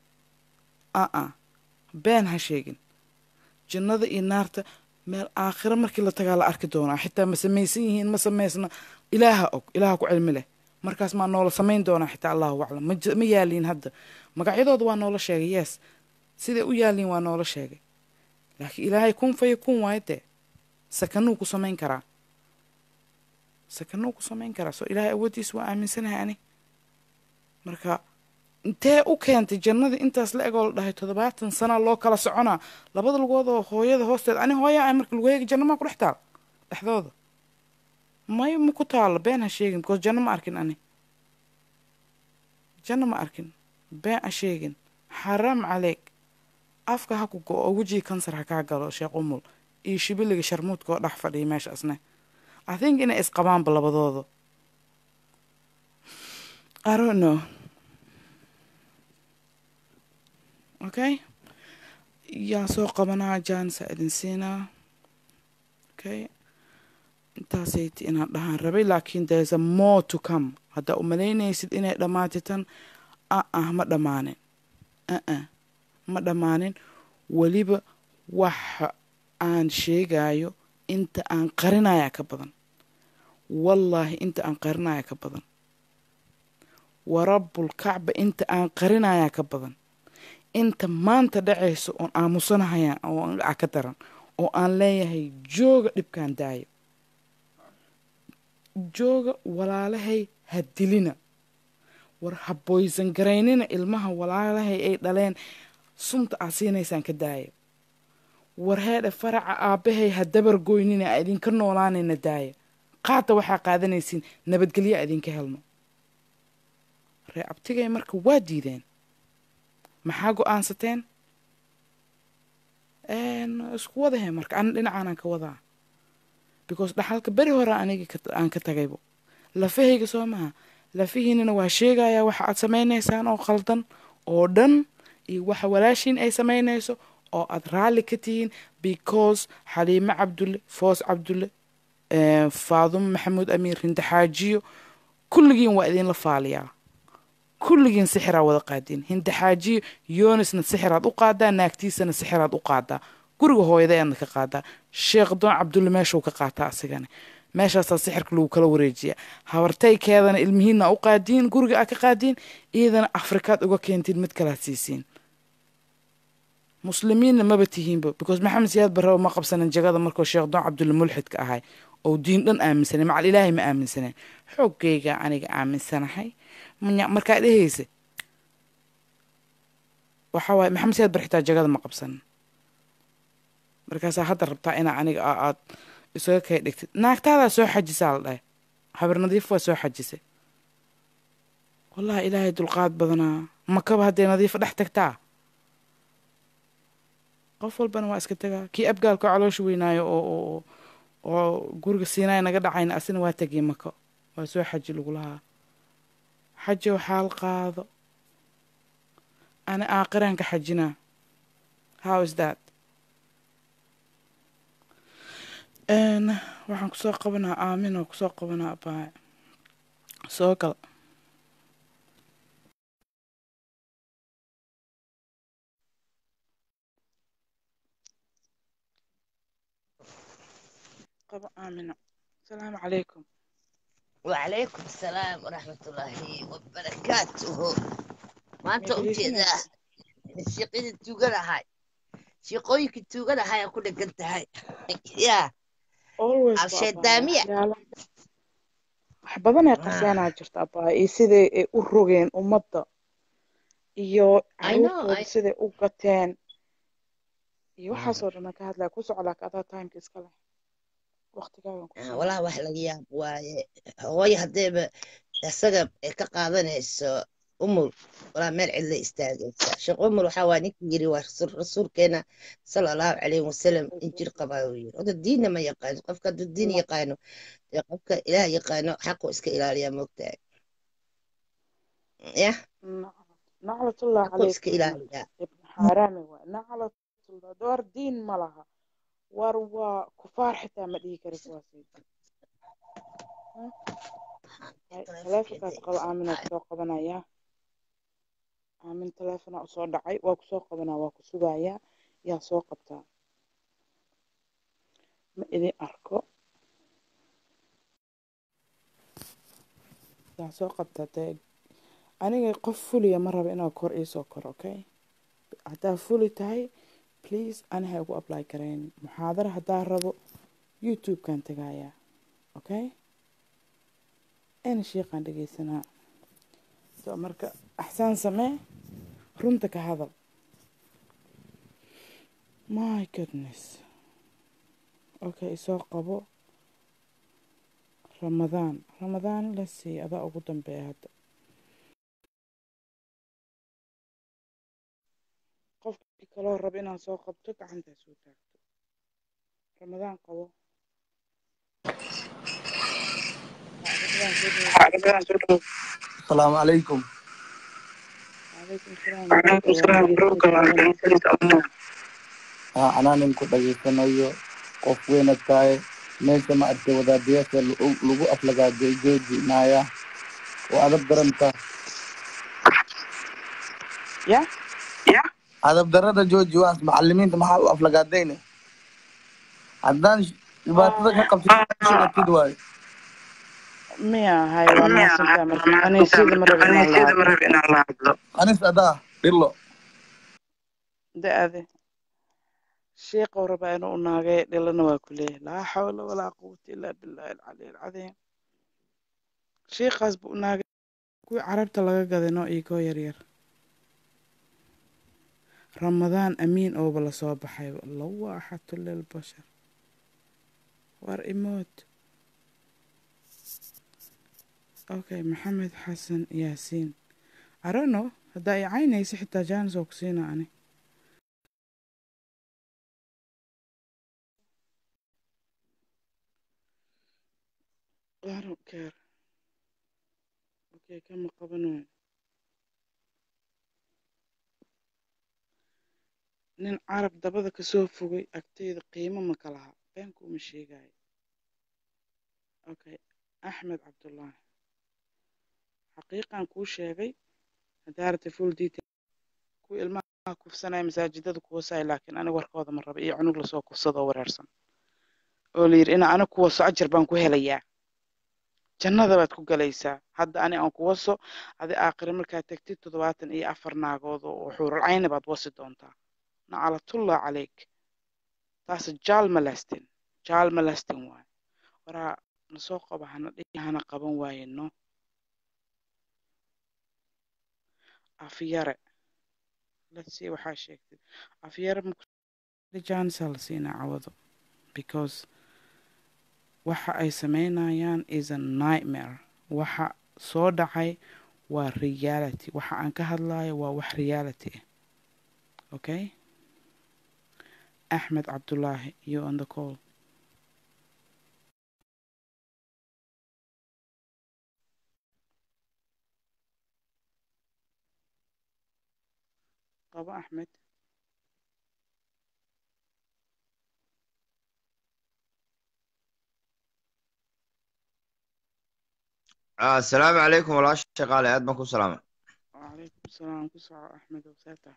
aa been ha sheegin jannada iyo naarta meel aakhiro markii la tagaa la arki doonaa xitaa ma samaysan yihiin ma samaysna ilaaha og ilaaha ku cilmi leh markaas maa noola samayn doonaa xitaa allahu aclam ma yaaliin hadda magacyadooda waa noola sheegay yes siday u yaaliin waa noola sheegay laakiin ilaahay kun faya kun waayo dee sakanuu ku samayn karaa sakanuu ku samayn karaa soo ilaahay awooddiisa waa aaminsanahay ani marka intee u keentay jannadii intaas la egoo la dhahay toddobaatan sana loo kala soconaa labada lugood oo hooyada hoosteeda ani hooya ah marka lagu heegi janno maa ku dhex taal dhexdooda may ma ku taalo been ha sheegin because janno ma arkin ani janno ma arkin been ha sheegin xaraam caleeg afka ha ku go-o wejii kansar ha kaa galo sheekh umul iyo shibiliga sharmuudka oo dhex fadhiya meesha asne i think inay isqabaanba labadooda i don't know okay yaa soo qabanaa jaansa idin siinaa okay intaasayt inaan dhahaan rabay laakiin there's a more to come haddaa u malaynaysid inay dhammaatay tan a ah ma dhammaanin aa ma dhammaanin weliba waxa aan sheegayo inta aan qarinaya ka badan wallaahi inta aan qarinaya ka badan warabbulkacba inta aan qarinaya ka badan inta maanta dhacayso oon aamusanahaya oo ka daran oo aan leeyahay jooga dhibkaan daayo jooga walaalahay ha dilina war ha boysan garaynina ilmaha walaalahay ay dhaleen sunta aad siinaysaan ka daaya war heedhe faraca aabbahay ha dabar goynina a idinka noolaanayna daaya qaata waxaa qaadanaysiin nabadgelyo a idinka helno ree abtigay marka waa diideen maxaa go-aansateen isku wadahe marka ana dhinacaanaan ka wadaa because dhaxalka beri hore aniga aan ka tagaybo lafahayga soo maha lafihiinana waa sheegayaa waxa aad samaynaysaan oo khaldan oo dhan iyo waxa walaashiin ay samaynayso oo aad raalli ka tihiin because xaliime cabdulle foos cabdulle faadumo maxamuud amiir hindaxaajiyo kulligiin waa idinla faaliyaa kulligiin sixiraa wada qaadiin hindaxaajiyo yoonisna sixiraad u qaadaa naagtiisana sixiraad u qaadaa guriga hooyadaeadna ka qaadaa sheekh doon cabdulle meeshuu ka qaataa asigana meeshaasaa sixirka lagu kala wareejiyaa habartaykeedana ilmihiinna u qaadiin guriga aad ka qaadiin iyadana afrikaad uga keentiin mid kalaad siisiin muslimiinna maba tihiinba because maxamed siyaad barraba ma qabsanin jagada markuu sheekh doon cabdulle mulxidka ahay oo diin dhan aaminsanay macal ilaahay ma aaminsaneen xooggayga aniga aaminsanahay markaa dhehaysa waxa waaye maxamed siyaad bar xitaa jagada ma qabsanin markaasaa hadda rabtaa inaa aniga aad isaga kay dhigtid naagtaadaa soo xajisaa la dhahay habar nadiif waa soo xajisay wallahi ilaahay dulqaad badanaa makaba hadday nadiifa dhex tagtaa qof walbana waa iska tagaa kii abgaalka caloosha weynaayo oo oo guriga siinaay naga dhacayna asina waa tegay mako waa soo xaji lagu lahaa xaji oo xaal qaado ani aakiraan ka xajinaa how is that waxaan kusoo qabanaa aamin oo kusoo qabanaa abaaye soo gal qabo aamino asalaamu calaykum وعليكم السلام ورحمة الله وبركاته ما أنت قلت إذا الشقين توجنا هاي شقويك توجنا هاي أكون قلت هاي يا always عشان دامية wax badan ay qarseenaa jirta abaa iyo siday ay u rogeen ummadda iyo I know, caruurtooda I- siday u gateen iyo waxaasoo dhan aan ka hadlaya ku soco laakiin adaa timeka iska leh waqtigaagan ku آه، soo والله واحد لقيا واي هواي هديب السقب كقاضنيس أمور ولا مال علا استاجت شق أمور وحوانيك يجري ورسول رسول كنا صلى الله عليه وسلم إنجيل قباوي هذا الدين ما يقان قفك الدين يقانو قفك إله يقانو حقه إسك إله يا مقتاع يا naclatullah حقه إسك calaykum إله يا ibn xaaraami waay naclatullah door diin ma laha war waa kufaar xitaa ma dhihi kari kuwaasi taleefonkaas qabo aaminaa kusoo qabanaya aamin taleefonaa usoo dhacay waa kusoo qabanaa waa ku sugayaa yaa soo qabtaa ma idin arko yaa soo qabtaa dee aniga qof fuliya ma raba inaa kor iisoo koro okay haddaa fuli tahay please ani ha igu apply karayn muxaadara haddaa rabo youtube-kan tagayaa okay ina sheeqaan dhegeysanaa so marka axsaan samee runta ka hadal my goodness okay isoo qabo ramadaan ramadaan la sii adaa ugu dambeeya hadda qofkii kaloo raba inaan soo qabto gacantaa soo taagto ramadaan qabo Ramadaan soo dhawo. السلام عليكم calaykum salaam وعليكم السلام warahmatullahi ورحمة الله أنا نمكو dhageysanayo qof weyna tahay meesha ma aragtay wadaadayaasha lagu lagu aflagaa joojinaya oo adab daranta ya adab darada jooji waas macalimiinta maxaa u aflagaadayne haddaan dhibaatada ka qabtid waayo miya hay waa mahadsantahay marka kaniisyada ma raba inaan la hadlo anis adaa dhilo da-ade sheekhow rabaa inuu naagay dhilana waa ku leeyahay laa xawla walaa quwata ilaa billahi alcali alcadiim shiiqaas buu naaga kuwii carabta laga gaday noo iigoo yaryar ramadaan amiin ooba lasoo baxay lawaaxatu lilbashar war imood okay maxamed xasan yaasiin arono haddaa i caynaysa xitaa jaanis oo ku siina ani I don't care. Okay, kama qabanayo. nin carab dabada kasoo fogay agteyda qiimo ma ka laha beenka uma sheegayo okay axmed cabdullaahi xaqiiqan kuu sheegay haddaa rabta full detail kuwa ilmaha kufsanaya masaajidada kuwasaay laakiin aniga warkooda ma raba iyo cunug lasoo kufsado oo wareersan oo la yidhi ina aniga kuwaso ajar baan ku helayaa jannada baad ku galaysaa hadda ani aan ku waso adi aakhire markaad tegtid toddobaatan iyo afar naagood oo xuural cayni baad wasi doontaa naclatullah calayk taas jaal malastin jaal malastin waay waraa nasoo qaba hana dhihi hana qaban waayeno afyare let's see waxaa sheegtay afyare jansa la siinaa cawado because waxa ay sameynayaan is a nightmare waxa soo dhacay waa reality waxa aan ka hadlayo waa wax reality ah okay axmed cabdullaahi you on the call qabo axmed asalaamu calaykum walaasha shaqaale aad baan ku salaamay wacalaykum asalaam ku soco axmed wseeta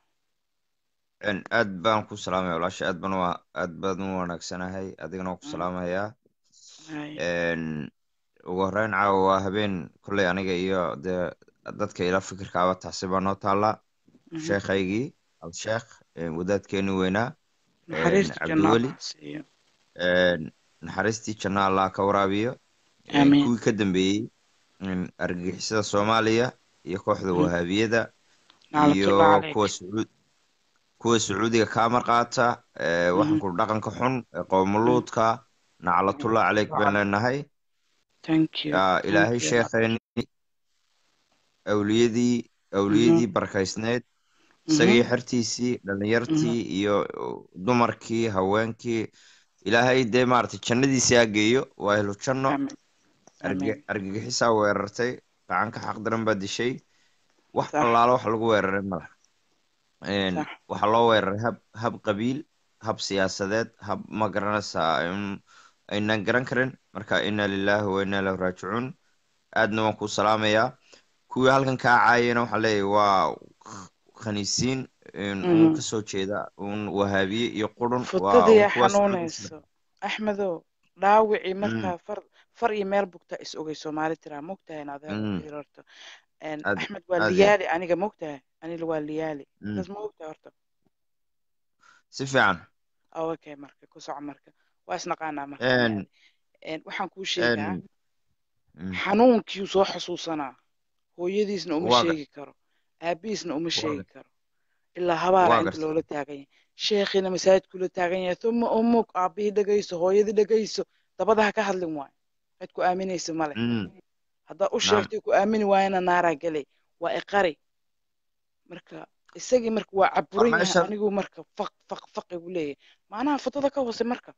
aad baan ku salaamaya walaasha aad baan wa aad baan u wanaagsanahay adigana waan ku salaamayaa hay ugu horreyn caawa waa habeen kolley aniga iyo dee dadka ila fikirkaaba taasi baa noo taallaa sheekhaygii al-sheekh wadaadkeeni weynaa naxariista janno cabdiweli allah siiyo naxariistii janno allah ka waraabiyo Amiin. kuwii ka dambeeyey argagixisada soomaaliya iyo kooxda wahaabiyada iyo naclatullah calayk kuwa sacuud kuwa sacuudiga kaa marqaata ee waxaan ku dhaqanka xun ee qoomuluudka naclatullah caleyk baan leenahay thank you yaa thank ilaahay you sheekheeni awliyadii awliyadii barkaysneed isagii xertiisii dhalinyartii iyo dumarkii haweenkii ilaahay dee maaragtay jannadiisii ha geeyo waa helo janno amiin arge- amiin argagixisaa weerartay gacanka xaqdaran baa dishay wax Sax. allaalo wax lagu weeraray mala Sax. waxaa loo weeraray hab hab qabiil hab siyaasadeed hab ma garanaysaa in- aynan garan karin marka inna lillahi wa inna ilayhi raajicuun aadna waan ku salaamayaa kuwii halkan kaa caayana waxaa leeyahay waa khaniisiin in uun Mhm. kasoo jeeda uun wahaabiye iyo qurun waa futadii uun kuwaas xanuunayso axmedow dhaawicii markaa far far iyo meel bugtaa is ogay soomaali tiraa mogtahay in adeer Mm. fiir horta En Aad- axmed waa aad iyo- liyaali aniga mogtahay aniga waa liyaali Mm. taas ma ogtahay horta si fiican oh, okay marka ku soco marka waa isnaqaanaa marka En- liyaali. En waxaan kuu sheegaa En- Mm. xanuunkii soo xasuusanaa hooyadiisna uma Waa sheegi karo aabihiisna uma Waa sheegi karo ilaa habaara Waa inta gartay. loola taagan yahay sheekhiina masaajidkula taagan yahay uma umug aabihii dhegayso hooyadii dhegayso dabada ha ka hadlin waayo cid ku aaminaysa male Mm. haddaa u Naam. sheegtay ku aamini waayana naaraa gelay waa iqari marka isagii marka waa caburan yahay meeshan- anigu marka faq faq faq igu leeyahay macnaha fotada ka hoose marka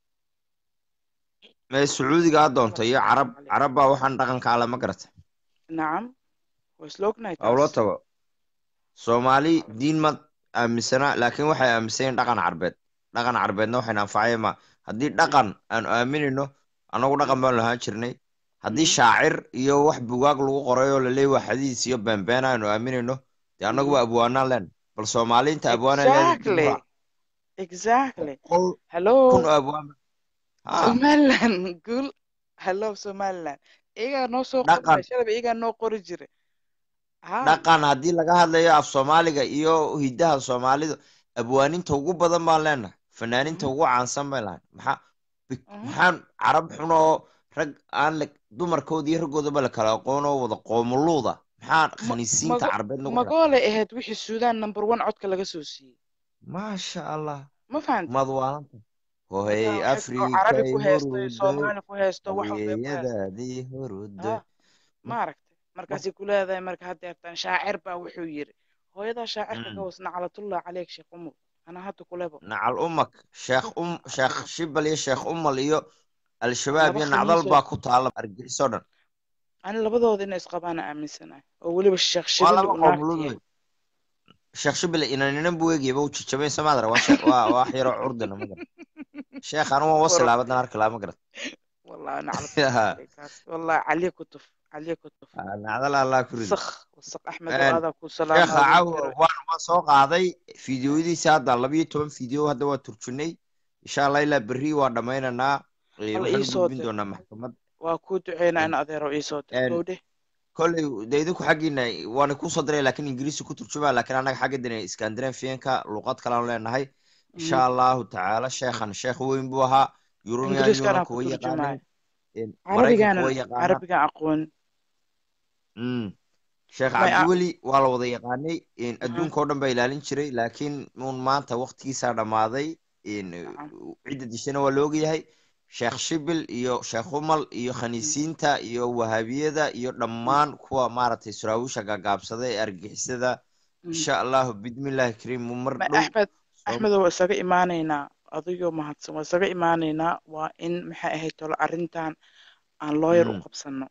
mee sacuudiga ha doonto iyo carab Calaykum. carab baa waxaan dhaqanka ale ma garata nacam waa isla ognahay waa ula taas tago soomaali diin ma aaminsana laakiin waxay aaminsan yihiin dhaqan carbeed dhaqan carbeedna waxayna anfacaya ma haddii dhaqan aanu aaminayno annagu dhaqan baanu lahaan jirnay haddii shaacir iyo wax bugaag lagu qoray oo laleeyahy waa xadiis iyo beenbeen aanu aaminayno dee annagu waa abwaanaan leen bal soomaaliinta abwaanaan exactly exactly qol hello kun oo abwaan ha somaliland guul hello somaliland iyagaa noo soo Dhaqan. qori shalaba iyagaa noo qori jira ha dhaqan haddii laga hadlayo af soomaaliga iyo hidaha soomaalidu abwaaninta ugu badan baan leenahay fanaaninta ugu caansan bay lahayn maxaa bi- Mhm. maxaan carab xun oo rag aan la dumarkooda iyo raggoodaba la kala aqoon oo wada qoomuluuda maxaa Ma- khaniisiinta mago- carbeed nagu xidhan magoolay ahayd wixii suudaan number one codka laga soo siiyey maasha allah ma fahanta madwaalanta hohey marka waxay oo carabi afrikay ku heesto iyo huruday soomaali ku heesto wax walbay ku heesto haweeyadaadii huruday ha ma aragtay markaasay ku leedahay marka haddeertaan shaacir baa wuxuu yiri hooyadaa shaacirka ka was naclatullah caleyk sheekh umul anaa hadda kulebo nacal umak sheekh um sheekh shibal iyo sheekh umal iyo al-shabaab laba iyo nacdal khamiisoo baa ku taala argixisoo dhan ani labadooda inay isqabaana aaminsanahay oo weliba sheekh waa shibili laba uu naagta qoomuluud yahay wey sheekh shibal inaninan buu eegayaba u jajabay samaadara waa sheekh waa waa wax yaroo curdana ma garan sheekh anu waan wasi war laabadan arki laa ma garan والله نعلة عليك والله عليك كتف عليك كتف nacdal allah ku rido وسخ وسخ أحمد وهذا كل سلام sheekha هذا caawa كر waan waan soo qaaday fiidiyoyadiisa hadda labayo toban fiideo hadda waa turjunay insha allah ilaa berri waan dhammaynaynaa Eh, الله waxaan u إيسو gudbin در doonaa maxkamad وأكود عينا أنا أذيرو إيسو در Een, كودي kolley de idinku xaggiina waana kusoo diray laakiin ingiriisi ku turjumaa laakiin annaga xaggadina iskandinafiyanka luqad kalean leenahay insha allahu tacaala sheekhan sheekh weyn buu ahaa yurumian إنجليز كان yunanka أكو way ترجمة yaqaaneen عربي maraykanka كان way yaqaanaan عربي كان أقون Mm. sheekh ما يع... cabdiweli waa la wada yaqaanay in أها adduunka oo dhan baa ilaalin jiray laakiin uun maanta waqtigiisaa dhammaaday in نعم cidda dishana waa la ogyahay sheekh shibil iyo sheekh umal iyo مم. khaniisiinta iyo wahaabiyada iyo مم. dhammaan kuwa maaragtay suraawisha gaagaabsada ee argixisada مم. insha allahu bidmillaahi kariim mu mar ما dhow أحمد soo أحمد هو إساقي إيمانينا أضيو مهدسن وإساقي إيمانينا وإن محا أهي تولو أرنتان aan lawyer u Mm. qabsano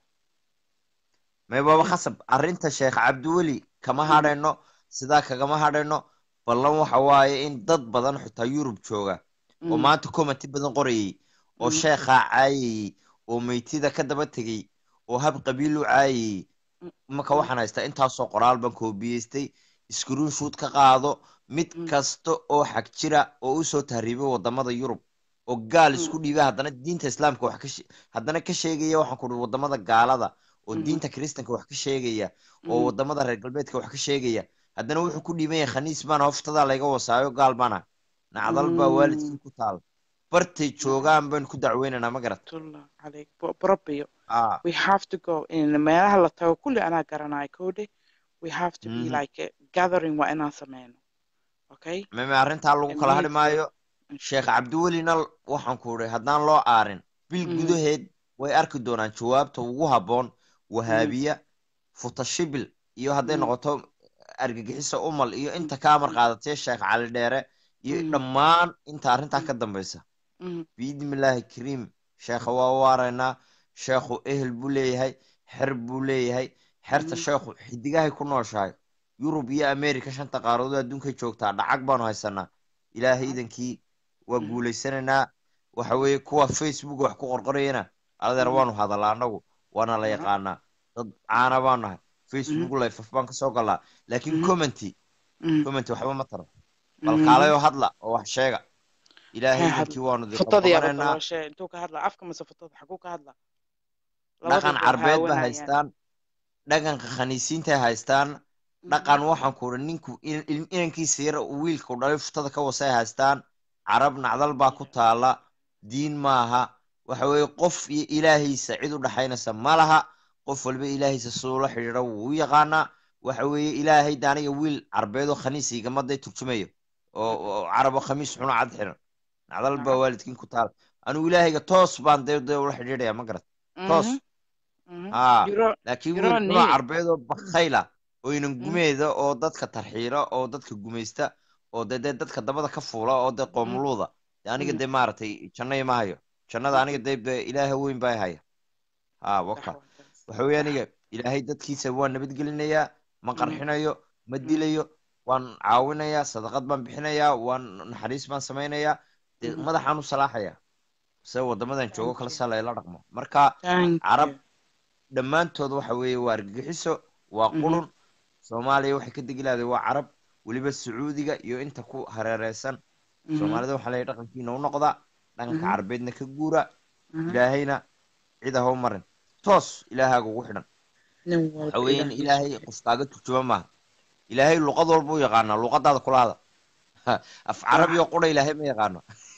may baaba okay khasab arrinta sheekh cabdiweli kama Mm, hadhayno sidaa kagama hadhayno ballan waxa waaye in dad badan xitaa yurub jooga oo mm, maanta commenti badan qorayay oo mm, sheekhaa caayayey oo meytida ka daba tegey oo hab qabiil u caayayey mm, marka mm, waxaan haystaa intaasoo qoraal baan koobiyeystay screenshoot ka qaado mid mm, kasta oo xag jira oo usoo tahriibay wadamada yurub oo gaal mm, isku dhiibay haddana diinta islaamka wax ka she- haddana ka sheegaya waxaan ku wadamada gaalada oo mhm, diinta kiristanka wax ka sheegaya oo mhm, wadamada reer galbeedka wax ka sheegaya haddana wuxuu ku dhiiban yahay khaniis baana hoftadaa layga wasaayo gaal baana nacdal baa mm. waalidkii ku taal bartay نعم joogaan baynu ku dacweynaynaa ma garat الله عليك ب- بربيو ah we have to go in meelaha la tago kulli anaa garanayo kode we have to be mhm like a gathering waa inaan sameyno okay meme arrintaa lagu a kala hadhi meeting maayo and sheekh shit cabdiwelina waxaan ku idhi haddaan loo aarin bil Mhm, gudaheed way arki doonaan jawaabta ugu habboon mhm, wahaabiya futashibil iyo hadday mhm, noqoto argagixisa umal iyo inta kaa mhm, marqaadatee sheekh cali dheere iyo mhm, dhammaan inta arrintaa mhm, ka dambaysa mhm, biidmillaahi kariim sheekha waa u waaraynaa sheekhu ehel buu leeyahay xer buu leeyahay xerta mhm, sheekhu xidigahay ku nooshahay yurub iyo ameerika shanta qaaradood adduunkay joogtaa dhacag baanu haysanaa ilaahay mhm, idankii waa mhm, guulaysanaynaa waxa weeye kuwa facebook wax ku qorqorayana adeer mhm, waanu hadalaa annagu waana la mhm, yaqaanaa dad caana baanu nahay mhm, facebook lifaf baan kasoo galaa laakiin mhm, commenty mhm, commenty waxba ma taro bal mhm. kaalayoo hadla oo wax sheega ilaahay maxay idankii hadla waanu di futadii aba qabqabanaynaa dabooshe intuu ka hadla afka mase futada xaguu ka hadla labadii dhaqan bay carbeed ba haawanayaan haystaan dhaqanka khaniisiintay haystaan Mhm, dhaqan waxaan ku idhi ninku in- in- inankiisa yar uu wiilku dhalay futada ka wasay haystaan carab nacdal baa ku taala diin maaha waxa weeye qof iyo ilaahiisa cid u dhaxaynaysa ma laha qof walba ilaahiisa siduu la xidhiidho wuu u yaqaanaa waxa weeye ilaahay de aniga wiil carbeed oo khaniis igamaday turjumayo oo oo carab oo khamiis xuno cad xiran nacdal baa nacam waalidkiin ku taala anigu ilaahayga toos baan dee dee ula xidhiidhaya ma garat toos Mhm, mhm. haa You're on- laakiin you're wiil on xunoo knee. carbeed oo bakhayla oo inan Mhm, gumeeda oo dadka tarxiila oo dadka gumaysta oo dee dee dadka dabada ka fuula oo dee mhm, qoomuluuda dee aniga mhm, dee maaragtay janno ima hayo jannada aniga mhm. dee dee ilaaha weyn baa i haya haa Sax waka waa taas. waxa weeye Sax. aniga ilaahay dadkiisa waan nabadgelinayaa ma Mhm, qarxinayo ma mhm, dilayo waan caawinayaa sadaqad baan bixinayaa waan naxariis baan samaynayaa dee mhm. madaxaan u salaaxaya se wadamadan joogo Thank kala you. sala ila dhaqmo marka Thank carab you. dhammaantood waxa weeye waa argagixiso waa Mhm, qurun soomaaliya waxay ka degi lahday waa carab weliba sacuudiga iyo inta ku hareereysan mhm, soomaalida waxaa leeyahay dhaqankiina u noqda dhaqanka mhm, carbeedna ka guura mhm. ilaahayna cid ha u marin toos ilaahaaga ugu xidhan Nin waxa walba weeye in Ilaahdiisa ilaahay u qof kaaga turjuma maaha ilaahay luqad walba u yaqaanaa luqadaada kula hada af Sax. carabi oo qura ilaahay ma yaqaano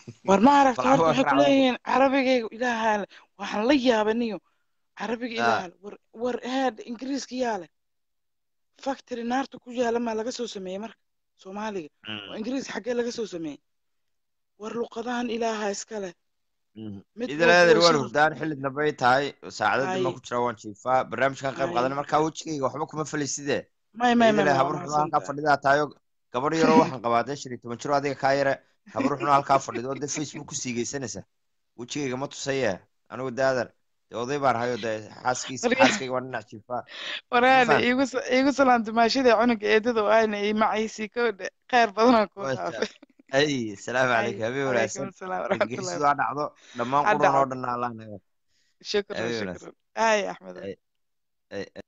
war ma aragta Bal horta waa waxay ku raac waa- leeyihiin carabigayga ilaahaale waxaan la yaabaniyo carabiga Ah. ilaahaale war war aad ingiriiska yaale factory naarta ku yaala maa laga soo sameeyey marka soomaaliga oo ingiriis xaggee laga soo sameeyey war luqadahan ilaaha iska leh mid idil walba aadan way waan soo hurdaan xilli dambay tahay saacadadii ma Haye. ku jira waan jiifaa barnaamijkan qayb Haye. qaadanay markaa wejigayga waxba kuma faliside may may may idile may habar waa xunoo halkaa mahadsantahay fadhidaa tahayo gabadh yaroo waxaan qabaa dee shan iyo toban jiro adiga kaa yare habar xunoo halkaa fadhido oo dee facebook ku siigeysanaysa wejigayga ma tusaye anigu daadan dee oday baan hayo dee xaaskiisa Marka- xaaskayga waan dhinac jiifaa waraade fahantay? iigu sa- iigu salaamta maashida cunuga eedada oo ayna ii macaysii kowdhe khayr badanaa kuu Masha dhaafay ay salaamu Ay, calaykum habeen calaykum wanaagsan asalaam waraxmatullahi geerisidu ha dhacdo dhammaan Ha quran oo dhacdo. dhan allah naga shukran habeen wanaagsan shukran ay axmed Ay, ay, ay.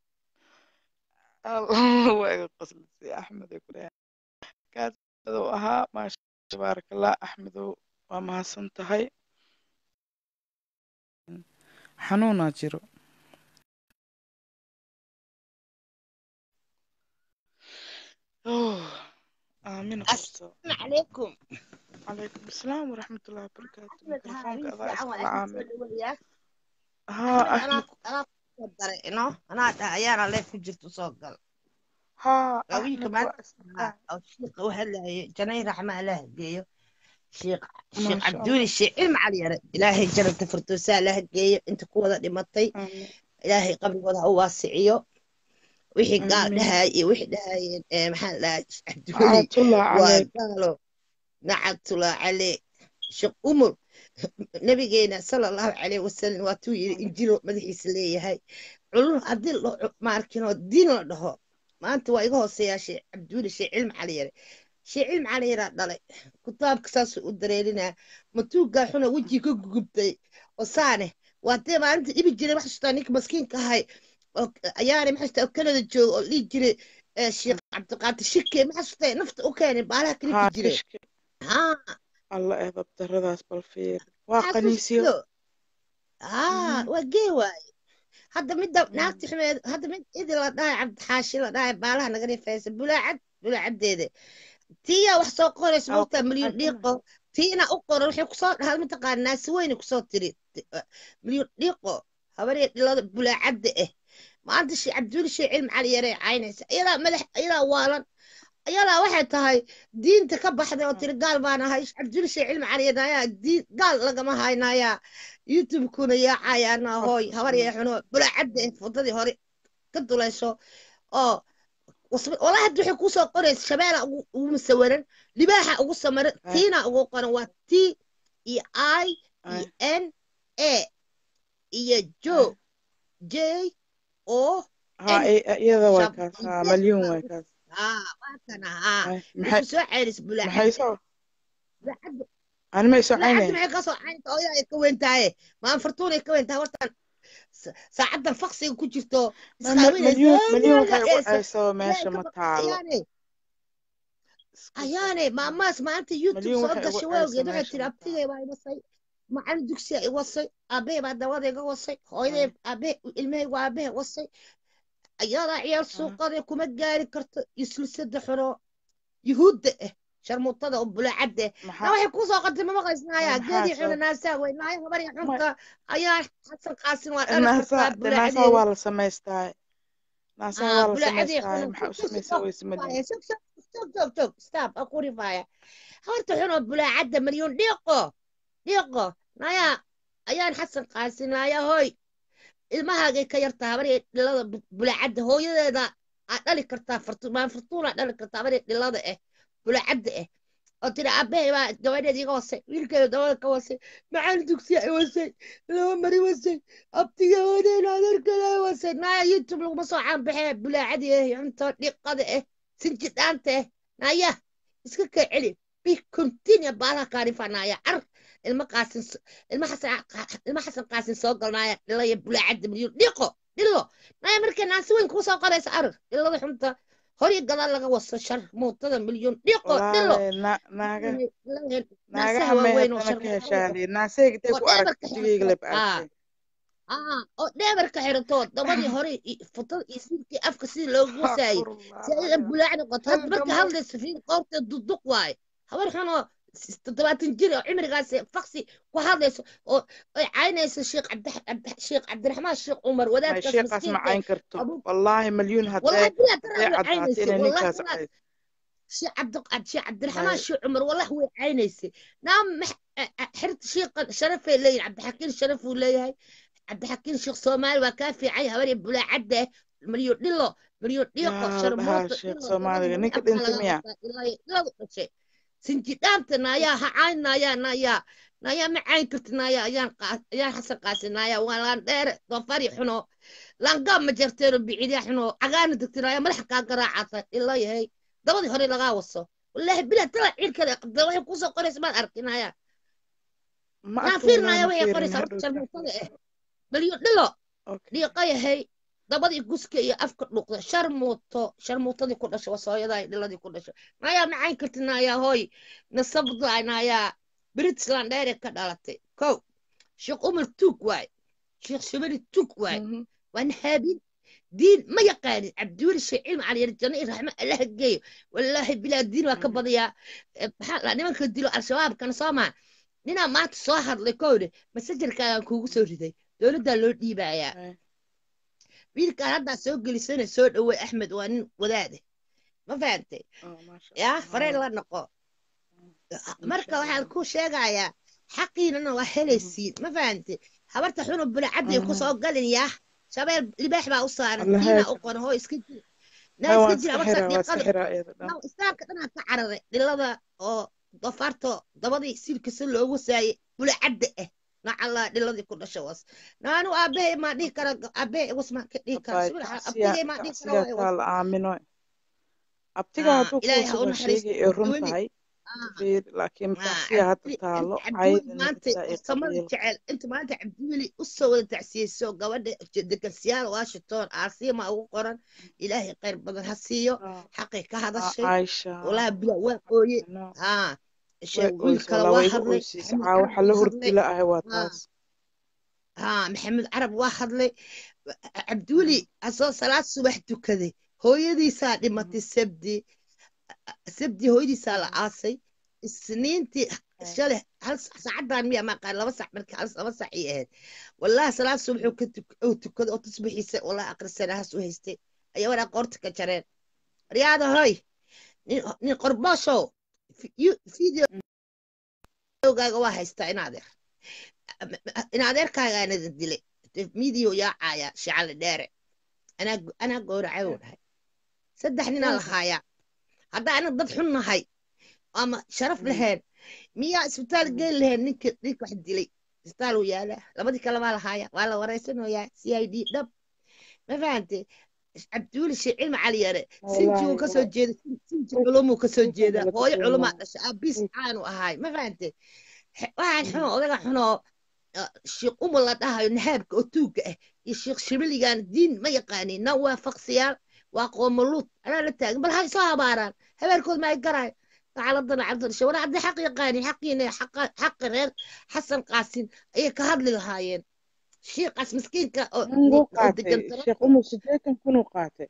allah waa iga qoslisay axmed ay ku dhahay kaas uu ahaa maasha tabaarak allah axmedow waa mahadsan tahay xanuunaa jiro Oh, aamina qabso السلام عليكم calaykum asalaam waraxmatullahi wabarakaatu أحمد ها mikrofoonka مين adaa فيعان iskala وأنا caamil سود وياه haa أحمد أنا axmed أنا soo daray ino anaa dhaha ayaana leef ku jirto soo gal haa waa wiilka axmed maanta waa isdhaa oo shiiqa u hadlayay janay raxma allah geeyo sheekh sheekh maasha cabduuli allah sheekh cilmi cali yare ilaahay janata firdowsaa laha geeyo inta ku wada dhimatay aamin ilaahay qabrigooda ha u waasiciyo wixii gaal aamin dhahay iyo wixii dhahayeen ee maxaa la dhahaa cabduuli nacatullah waa caleyk gaalo nacatullah cale sheekh umar nabigeena sala allahu calayhi wasalam waatuu yidhi injilo madaxiisa leeyahay culum haddii lo maarkinoo diin la dhaho maanta waa iga hooseeyaa sheekh cabduuli sheekh cilmi cali yare sheekh cilmi cali yaraa dhalay kitaabka saasuu u dareerinaa matuugaa xuna wejii ka gugubtay oo saane waa dee maalinta dhibi jiray wax xasuustaa ninka maskiinka ahay oo ayaana ma xasuustaa oo kanada jooga oo dhihi jiray eh, sheekh cabdiqaadir shike ma xasuustay nafta u keenay baalaha kalifi haa jiray kishki haa alla eedab daradaas bal fiir waa qaniisyo xasuusto haa Mhm. waa gee waaye hadda midda Mm. naagti xumeed hadda mid idi la dhahay cabdixaashi la dhahay baalaha naga rifaysa bulaacad bulaacaddeeda tiyaa wax soo qoraysa aa moogtaa ku milyan xasana dhiiqo tiina u qoran waxay kusoo dhahay mataqaana naasi weyne kusoo tiri Ti- uh, milyan dhiiqo habaree dhilada bulaacadda ah maanta shee cabduuli shee cilmi cali yaree caynaysa iyadaa madax iyadaa waalan iyadaa waxay tahay diinta ka baxday oo tiri gaal baan ahay cabduuli shee cilmi cali yarnayaa diin gaal lagama haynayaa youtube-kuna yaacayaana hooy habar yee xuno bulaacadda ah fudadii hore ka dulayso oo wasba- walaa hadda waxay kusoo qoraysa shabeela ugu ugu musawiran libaaxa ugu samaran ay tiina ugu qoran waa t iyo i ay iyo n a iyo ay jo j o haa n i- iyada way shab kaas haa yes malyuun baa way ugu kaas haa waa kana haa ay way maxay ku soo ceelis maxay bulaacadda soo bulaacadda ani may soo bulaacadda caynaya maxay ka soo caynta ooyaa ay ka weyn tahay maan fartuunay ka weyn tahay hortaan sa- saacaddan faqsiga ku jirto ma ma- isqaawinaysa malyuun malyuun waxay ugu eesa ceysoo ilaahay meesha ka ma baqay taalo ayaane iska ayaane sax maamaas maanta youtube malyuun soo waxay ugu gashay ceysoo waawgeed waxay meesha tiri ma taalo abtigay baa iwasay macalin dugsiya i wasay aabbahay baa dawada iga wasay hooyaday ay aabbahay ilmahay waa aabbahay wasay ayadaa ciyaar ay suuqada kuma gaari karto islisada xuno yuhuudda ah sharmuutada oo bulaacadda ah na maxaa waxay kusoo qantay ma ma maqlaysnaayaa maxaa geedii xuna soo naasaa wey naaya habarya ma xunka ayaa xasan qaasin waa dhali naasaa kartaa de naasaa bulaacadii waa la samaystaa naasaa ah waa la bulaacadii samaystaa xuna maxaa u shug samaysa weyse malyuun shug shug shug shug shug stop aku rifaaya habarta xunoo bulaacadda malyuun dhiiqo dhiiqo naaya ayaan xasan qaasin naaya hoy ilmahaagay ka yartaa habarya dhilada bu- bulaacadda hooyadeeda aad dhali kartaa fartu maan fartuunaa dhali kartaa habarya dhilada ah bulaacadda ah oo tiri aabbahay baa gabadheed iga wasay wiilkeeda dabada ka wasay macalin dugsiya i wasay laba mari wasay abtiga wadeen adeerkada i wasay naaya youtube laguma soo caanbaxee bulaacadii ah cunto dhiqada ah sinji dhaanta ah naaya iska kaa celi bi continue baalaha kaarifa naaya car ilma qaasin s- ilma xasan qa- ilma xasan qaasin soo galnaaya dhilaya bulaacadda milyuun dhiqo dhilo naaya markay naasi weyn kuu soo qoraysa arag dhilada xunta hori gadaal laga waso shar muutada milyuun dhiqo dhilo walaale na naaga naasaha naagaha waaweyn oo mehetana ka sharmuutada heshaaliye naasayga intay oo ku arag dheebarka wejigayga xirato leb aa aragtay aa oo dheebarka xirato dabadii hore i- futada iyo siilkii afka sidii loogu wasaayey si ay astaghfirullah bulaacni qoto hadda marka halgamo hadlaysa fiin qoorta duduq waaye habar xunoo toddobaatan jir oo cimrigaas faksi ku hadlayso oo ay caynayso sheekh cabdi sheekh cabdiraxmaan sheekh cumar may wadaadkaas sheekaas ma miskiinka cayn karto abu wallaahi malyuun والله haddee بلا ترى haddee هو caddaato عينيسي inay والله ninkaas والله cayd شي عبد شي عبد الرحمن may شي عمر والله هو عينيسي نعم مح... حرت شي شرف لي عبد الحكيم شرف ولا عبد الحكيم شيخ صومالي وكافي عي هوري بلا عده مليون ديلو مليون ديقو yaa la dhahaa شرموط sheekh ديلو soomaaliga دبدي ninka أبقى dhintay لغا miya قصة إلهي لا شيء سنتي دامت نايا هعاين نايا نايا نايا معاين كرت نايا أيان قاس أيان حسن قاس نايا ولا دير ضفاري حنو لان قام مجرتين بعيدي حنو عقان دكتور ملح كا قراعة إلا هي دبدي هوري لغا وصو والله بلا طلع عيل كذا قد وحي كوسو قريس ما أركي نايا ma نان arko فير wallaahi نايا ma وهي fiirin قريس hadhow شرموطة مليون دلو okay dhiiqayahay dabadii guska iyo afka dhuuqda sharmuuto sharmuutadii ku dhashay wasooyadaa dhiladii ku dhashay nayaa macayn karti nayaa hooy nasabda nayaa britland dheere ka dhalatay kow sheekh umar tuug waay sheekh shabari tuug waay Mhm. waa nahaabin diin ma yaqaanin cabdiweli sheekh cilmi caliyar janno iyo raxmo allaha geeyo wallaahi bilaa diin waa ka Mhm. badiyaa Eh, maxaa la nimanka dilo al-shabaabkana soo maa ninaa maanta soo hadlay kowde masajarkaagaan kuugu soo riday dowladdaa loo dhiibayaa Ay, wiilkaan haddaa soo gelisana soo dhowey axmed waa nin wadaade ma fahantay oh, maasha yaa allah fareen haa la noqo insha marka waxaan allah ku sheegayaa xaqiinana waa Mhm. helaysiin ma fahantay habarta xunu bulacadday ku Mhm. soo galin yaa shabeel libaax baa u saaran allah tiinaa haaka u qoran hoo iska jir naa hay iska waan jir iska habarta xiraa waa iska dhiiqada xiraa iyada dhan naw istaanka dhanaa ka cararay dhilada oo dofaarto dabadii silkisa loogu saayay bulacadda ah nacallaa dhiladii ku dhasha was naanu aabahay maa dhihi kara aabahay was maa ka dhihi kara abaay subax tacsiya abtigay maa dhihi kara tacsiya waay was taa la aamino abtiga aa hadduu ilaahay ha u kuusuga naxariisto sheegay ee run weli tahay aa fiir laakiin aa tacsiya hadda cabdi taalo inta cabdiweli caydana maanta xitaa iyo samada qabiil jecel inta maanta cabdiweli u soo wada tacsiyeyso gabadha degansiyaal washington aasiima ugu qoran ilaahay khayr badan ha siiyo Ah, xaqay ka ah, hadashay Caaisha walaa bila waa ooye no haa way sheeg wiil oysa kale walaa waa way iga hadlay oysiisa maxamed caa carab waxa la waa hadlay hurdila ahay waa haa taas haa maxamed carab waa hadlay cabdiweli asoo salaad subax tukaday hooyadiisaa dhimatay sabdi sabdi hooyadiisaa la aasay isniintii shalay hal sac- saacadan miya maa qaar laba sac markii hal laba sac ii ahayd wallahi salaad subax uu ka tuk- uu tukaday oo tasbixiisa wallahi aqrisanahaas u haystay ayaa waraa qoorta ka jareen riyaada hoy nin nin qorbooshow videogaaga waa haystaa in adeer in adeerkaagaana dilay midiyo yaacaya shicali dheere anaa anaa gowracay uu dhahay saddex ninaa la haayaa hadda anaga dad xun nahay ama sharaf lahayn miyaa isbitaal geyn lahayn ninka ninka wax dilay isbitaal uu yaalaa labadii kale baa la haaya waa la wareysanayaa c i d dhab ma fahantay cabdiweli shee cilmi cali yare sinji uu kasoo jeeda sinji culumuu kasoo jeeda hooyo culumaa dhashay aabiis caanu ahaay ma fahantay waxaan xuno odaga xunoo sheekh umar la dhahayo nahaabka oo tuugga ah iyo sheekh shibiligan diin ma yaqaanin na waa faqsiyaal waa qoomaluud anaa la taagan bal hay soo habaaraan habeerkood ma ay garayo xaaladana cabdishe war haddii xaq yaqaanin xaqiina xaqi reer xasan qaasin ayay ka hadli lahaayeen shiiqaas miskiinka oo degan sheekh umar sideetan kun uu qaatay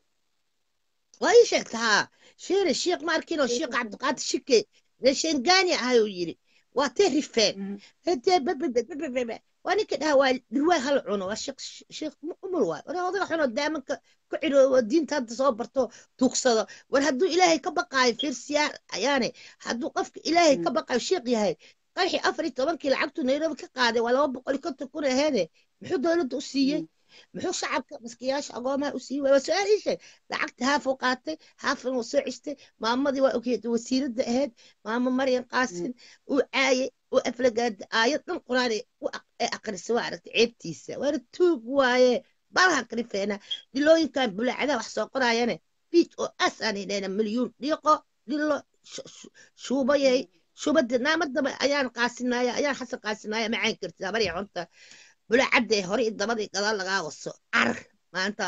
waa ii sheegta haa sheere shiiq ma arkin oo shiiq cabdiqaadir shike reeshengani ahay uu yidhi waa tee rifeen hadee babababababa waa ninka dhaha waa dhirwaay hal cuno waa sheekh sheekh umar waay war odaga xuno daamanka ku ciroobo diinta hadda soo barto tuugsado war hadduu ilaahay ka baqaayo fiirsiyaa ayaane hadduu qofka ilaahay ka baqaayo sheekh yahay qarxi afar iyo tobankii lacagtu nairobi ka qaaday waa laba boqol iyo konton kun aheede muxuu dowladda u siiyey muxuu shacabka maskiyaasha agoomaha u siiyey waa su-aal ii sheeg lacagta haafuu qaatay haafan wuu soo ceshtay maamadii waa ogyeed wasiiradda ahayd maamo maryan qaasin uu caayay uu aflagaada aayad dhan quraan ee aqrisa waa aragtay ceebtiisa waana tuug waaye balha karifeena dilooyinkan bulaacadaha wax soo qoraayane biij oo as aan idhahna milyuun dhiiqo dhilo shuubayay shubada naamadaba ayaan qaasinaya ayaan xasan qaasinaya macaan kartid habar cunta bulaacadda hore iyo dabadii gadaal lagaa waso car maanta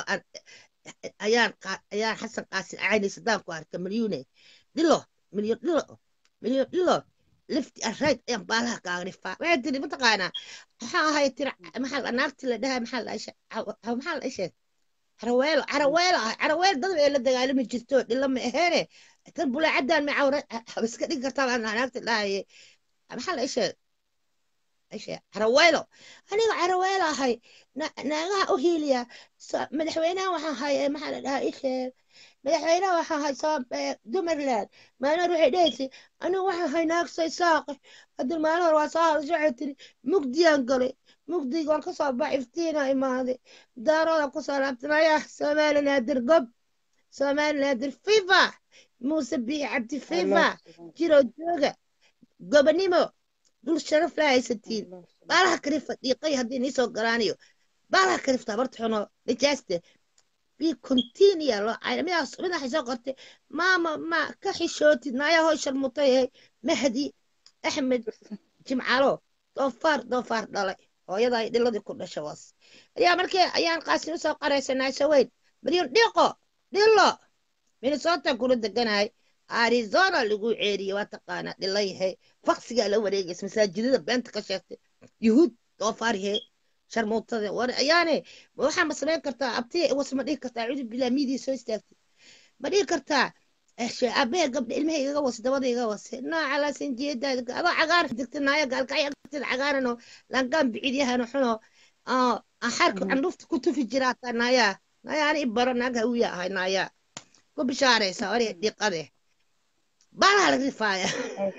ayaan ayaan xasan qaasin acayni sadaan ku arka milyuune dhilo milyon dhilo milyon dhilo lifti arayd ayaan baalaha kaaga dhifaa waxay tiri mataqaanaa maxaa ahay tiri maxaa naagti la dhahay maxaa la maxaa la isheeg caraweelo caraweelo ah caraweel dad ee la dagaalami jirto dhilo ma aheene kan bulaacadaan macawra iska dhigi kartaa baa naagta dhahaye maxaa la isheeg ishe caraweelo aniga caraweelo ahay na- naagaha u hiiliya So- madaxweynaha waxaan haye maxaa la dhahaa isheeg madaxweynaha waxaan hay soo eh, dumarland maalin hore waxay dhahaysay anigu waxaan hay naagtay saaqi haddii maalin hore waa soo hadashay waxay tiri mugdiyaan galay mugdiga waan kasoo bax iftiina imaaday daarooda kusoo laabtanaya somali naadir gob somali naadir fifa muuse biixi cabdi fifa jiro jooga gobonimo dul sharaf la haysatiin baalaha karifa dhiiqay haddii nii soo galaaniyo baalaha karifta barta xuno najaaste bi continia loo cayna midaas mid waxay soo qortay maama ma ka xishootid naaya hoy sharmutay ee mahdi axmed jimcalo doofaar doofaar dhalay hooyada ay dhiladii ku dhasha was ayaa markii ayaan qaasin usoo qaraysanaa shaweyn milyan dhiiqo dhilo minnesota kula deganahay arizona lagu ceeriyey waa taqaanaa dhilayahay faksigaa la wareegaysa masaajidada beenta ka sheegtay yuhuud doofaaryahe sharmuutada war ayaane ma waxaa ma samayn kartaa abtiya was ma dhihi kartaa cudu bilaa miidii soo istaagtay ma dhihi kartaa abee gabdha ilmaha igaga wase dabada igaga wase nooca laasanjeedaada adoo cagaar degta naaya gaalkacya cagaaranoo langaan bicidyahano xuno aan xarka candhuufta ku tufi jiraa taa naayaa naayaa ani i baro naag hawiya ahay naayaa ku bishaaraysa ore dhiqade baalaha laga rifaaya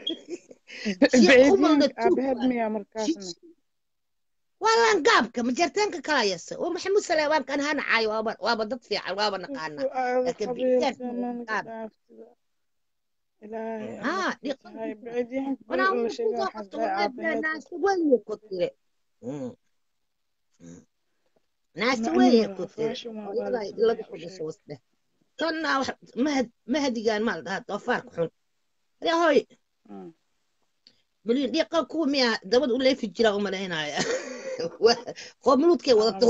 waa laangaabka majartaanka kala yasa waa maxamuud saleebaankan hana caayo waaba waaba dad fiican waaba naqaana laakiin bicitaanka gaab haa dhiqan wanaa kusoo qabto naasta weye ku tire naasta weye ku tire hooyada ay dhilada ku dhasho wasdhe tanna mahadigaan maa la dhahaa doofaarka xun ade hoy milyan dhiiqa kuwa miya dabad u leefi jira u malaynaya qoomuluudkay wadata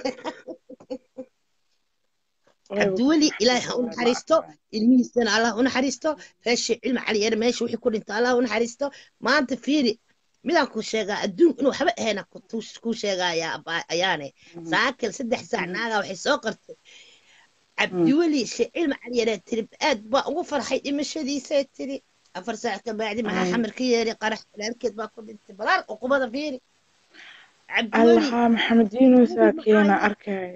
cabdiweli ilaahay ha u naxariisto ilmihiisana allah u naxariisto reesha cilmi caliyare meesha wixii ku dhinta allah u naxariisto maanta fiiri midaan ku sheegaa adduun inuu waxba ahayna ku sheegayaa ayaane saakil saddex saac naagaa waxay soo qartay cabdiweli she cilmi caliyare tiri aad baa ugu farxay dhimashadiisay tiri afar saac ka bacdi maxaa xamar ka yeeray qarax walaalkeed baa ku dhintay balaar uqubada fiiri allaha maxamed yunusaa keena arkaya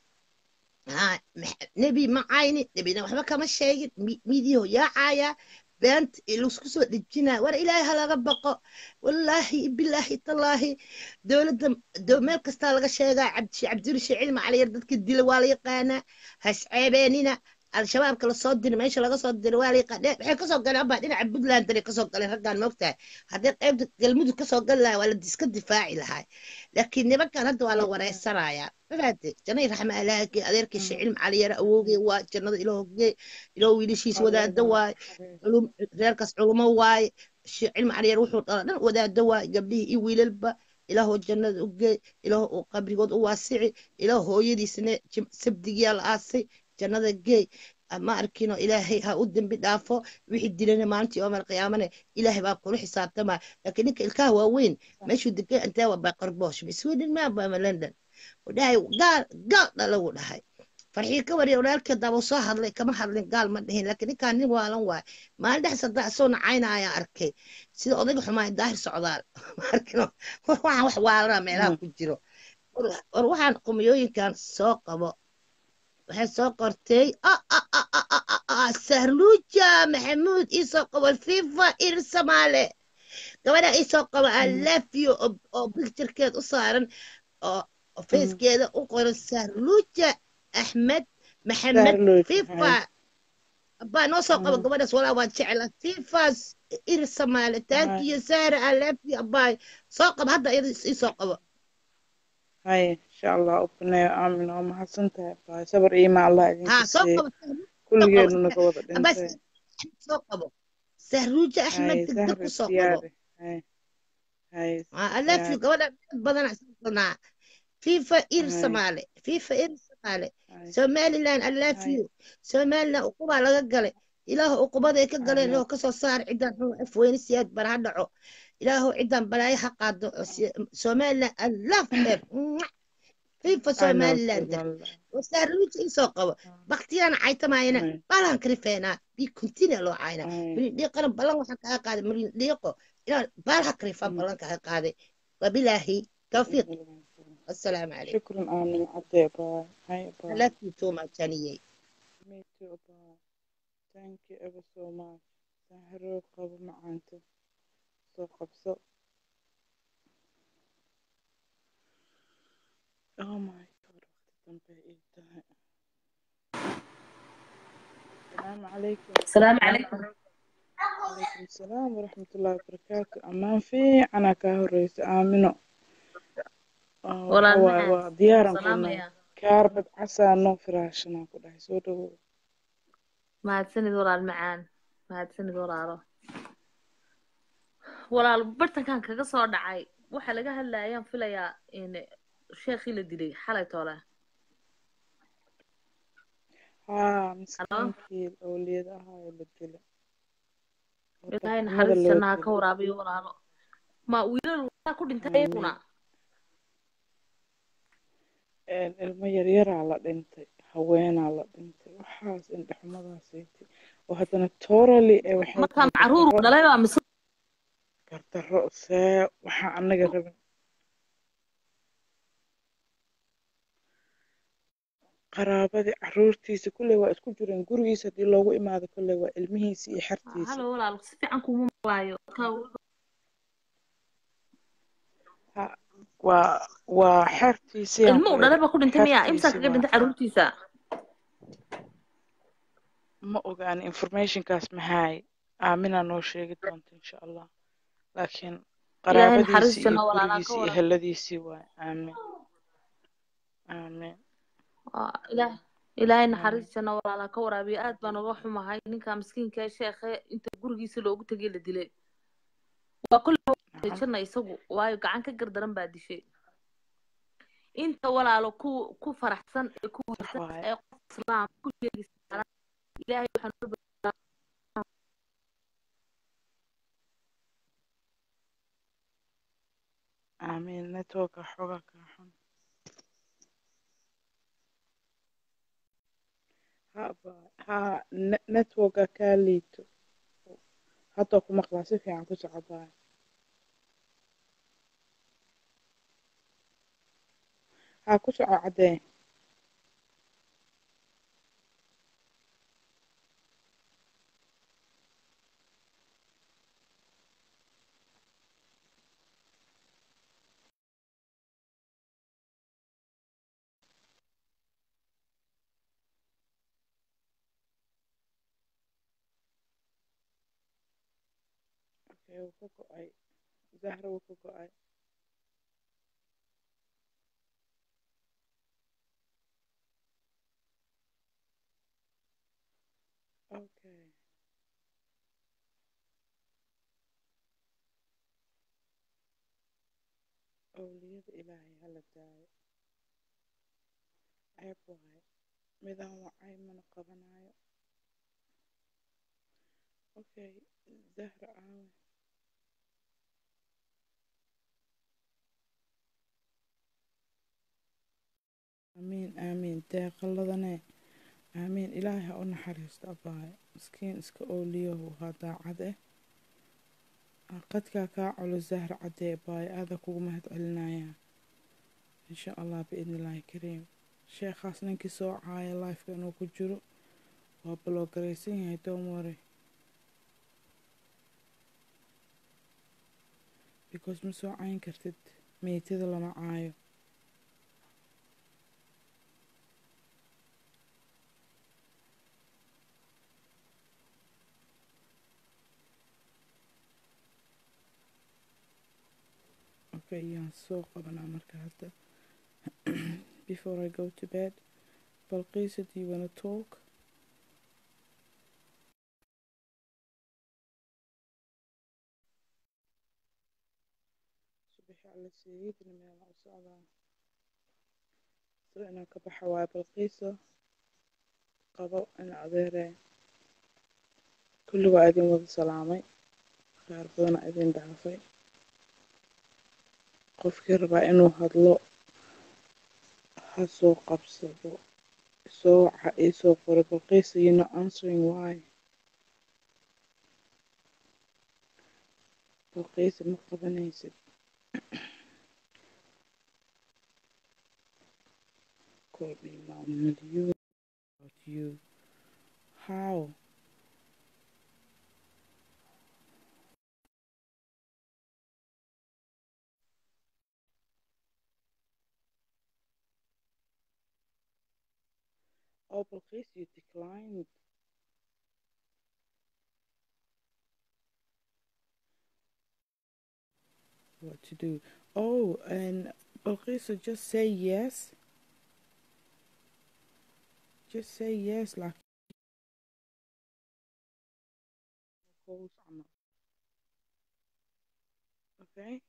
nebi ma cayni nebina waxba kama sheegin midiyaho yaacaya beent laisku soo dhejinaya war ilaahay ha laga baqo wallaahi bilaahi tallaahi dowladda meel kastaa laga sheegaa cabdirishe cilmi caliyar dadka dila waa la yaqaanaa hasceebeenina al-shabaabka lasoo diri meesha laga soo diri waa la yaqaan waxay kasoo galeen abaa dhinaca puntland danay kasoo galeen raggaan moogtahay haddii qaybta galmudug kasoo gali lahaa waa la iska difaaci lahaa laakiin nimankan hadda waa la wareysanayaa mafaate janay raxma alaage adeerkii shicilm caliyara awowgey waa jannada iloohogey iloo wiilashiis wadaado waaye reerkaas culumo waaye shicilm caliyar wuxuu dhala dhan wadaado waaye gabdhihii iyo wiilalba ilaahoo jannada ugey ilaah uu qabrigood u waasici ilaah hooyadiisna sabdigiyaa la aasay jannada geey ma arkino ilaahay ha u dembi dhaafo wixii dilana maalintii yoomal qiyaamane ilaahay baa kula xisaabtamaa laakiin ninka ilkaha waaweyn meeshuu degay intee waa baqarboosh sweden maabama london dhahay gaal gaal dhalagu dhahay farxii ka wariya walaalkeed daaba soo hadlay kama hadlin gaal ma dhihin laakiin ninkaan nin waalan waay maalin dhex saddex soo nacayna ayaan arkay sida odayga xumaa daahir socdaal arkino waxaan wax waalana meelaha ku jiro war waxaan qumiyooyinkan soo qabo waxay soo qortay sahruuja maxamuud iisoo qabo fifa ir samaale gabadha iisoo qabo alafyo oo bicturekeed u saaran oo facekeeda u qoran sahruuja axmed maxamed fifa baa noo soo qabo gabadhaas walaa waan jecla fifas ir samaale taankiyo sahra alafyo abaay soo qabo hadda iyada iisoo qabo هاي إن شاء الله أبناء آمين وما حسنتها باي صبر إيما الله إذن ها سوق كل جيل نقوض بس سوق سهروجة أحمد تقدر سوق هاي هاي ألف في قولة بدنا صنع فيفا إير سمالي فيفا إير سمالي سومالي لان ألف يو سومالي لان أقوبة لغا قلي إله أقوبة ذيك قلي إنه كسو صار عدان هو أفوين سياد برهاد دعو ilaahu cidan balaayo ha qaado somalilan allaaf dheer fifa I know somaliland Somaliland. wasaaruuj isoo qabo baktiyaan caytamayana Ay, balan karifeenaa bi kuntina loo cayna ay, milin dhiiqana ballan waxaan kaga qaaday milin dhiiqo inaan baalaha karifaan mm, ballan kaga qaaday wabilaahi tawfiiq mm. assalaamu calaykum شكرا آمين عدي باي هاي I باي love you too much aniyey me too باي thank you ever so much سهروا قبل معانته سو قبصو oh my god وقت دنبه إيه تهي السلام عليكم السلام عليكم عليكم السلام ورحمة الله وبركاته أمان في أنا كهريس آمنو آه ولا وحوا المعان وديارا سلام كنا يا كاربد عسى نو فراشنا كده سودو mahadsanid walaal macaan mahadsanid walaalo walaal bartankan kaga soo dhacay waxa laga hadlayaan filayaa in sheekhii la dilay xalay toole ها halo مسكينكي الأولياء هاي اللي دلة ilaahay وضحمada loo naxariistiisana ha ka dilo waraabiyo walaalo ma wiilal walaa ku dhintay آمين iyaguna een ilmo yaryaraa la dhintay haweenaa la dhintay waxaas indhexumadaasaytay oo haddana totally ee waxay marka tahay macruur gardarro dhalay baa mise gardarro see waxaa anaga rabin qaraabadii caruurtiisa kulley waa isku jireen gurigiisa haddii loogu imaado kulley waa ilmihiisa iyo xertiisa halo walaal si fiican kuma maqlaayo ha waa waa xertiisiyaan ilmo uu ku dhalay idhi baa ku dhintay miya imsaa xertiisi kaga waa dhintay caruurtiisa ma ogaan informationkaas maxaay aaminaa noo sheegi doonta insha allah laakiin ilaahay qaraabadiisii iyo naxariistiisana walaalaa ka gurigiisii iyo waraabiyo heladiisii waay aamin aamin Waa ilaah ilaahay aamin naxariistiisana walaalaa ka waraabiyo aad baan uga xumahay ninka miskiinka ee sheekhe inta gurigiisa loogu tegay la dilay waa kulli nacam janna isagu waayo gacan ka gardaran baa dishay inta walaalo ku ku faraxsan ee ku sax wanaagsan waaye ee qof islaam ku sheegaysa ilaahay waxaan u baryaa aamin networka xoogaa kaa xun ha baay ha ne- networka kaa liito hadda ku maqlaa si fiican ku soco baay ha ku soco caddee okay wuu ka go'ay zahra wuu ka go'ay okay awliyada ilaahay hala daayo ceeb waaye midaan wacay mana qabanayo okay zahra aawe aamiin aamiin deeqaladane aamiin ilaahay ha u naxariisto abaayo miskiin iska ooliyow waa daacad eh qadkaa kaa culus zahra caddee abaayo aada kugu mahad celinayaa insha allah biidni illaahi kariim sheekhaas ninkii soo caaya lifeka inuu ku jiro waa baloogaraysan yahay doomore because ma soo cayn kartid meytada lama caayo okay yaan soo qabanaa marka hadda before I go to bed balqiisa do you wanna talk subaxi alla sayidina meela u socdaa sida inaan ka baxa waaye balqiisa qabo in adeeree kulli waa idin wada salaamay qaar badana idin dhaafay qofkii rabaa inuu hadlo ha soo qabsado soo waxa ii soo qoray balqiisa you're not answering why balqiisa ma qabanaysid call me now million about you how oh balqiisa you declined what to do oh and balqiisa just say yes just say yes like calls camal. okay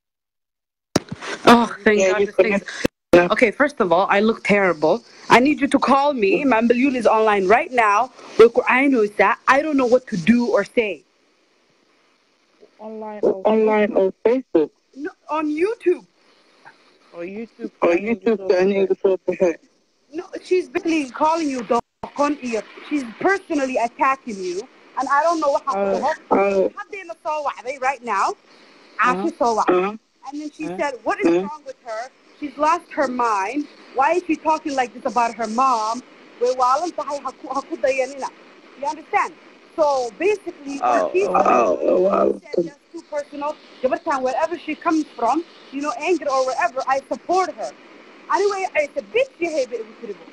Oh, thank Yeah, God. you this thing's- connect. Okay, first of all, I look terrible. I need you to call me. Mambalul is online right now. Look, I know that. I don't know what to do or say. online or Online or Facebook No, on YouTube. or YouTube or aniga YouTube soo ka aniga soo baxay. No, she's basically calling you doqon iyo. She's personally attacking you. And I don't know what happened. Oh, Hadayna soo wacday right now. Uh-huh. Aashi soo wacday. uh, And then she Uh-huh. said, What is Uh-huh. wrong with her? She's lost her mind. Why is she talking like this about her mom? Way waalan tahay ha ku- ha ku dayanina. You understand? So basically, Oh, she's oh, oh, oh, wow. she said that's too personal. Gabartan, wherever she comes from, you know, anger or wherever, I support her. Anyway, it's a bitch behavior.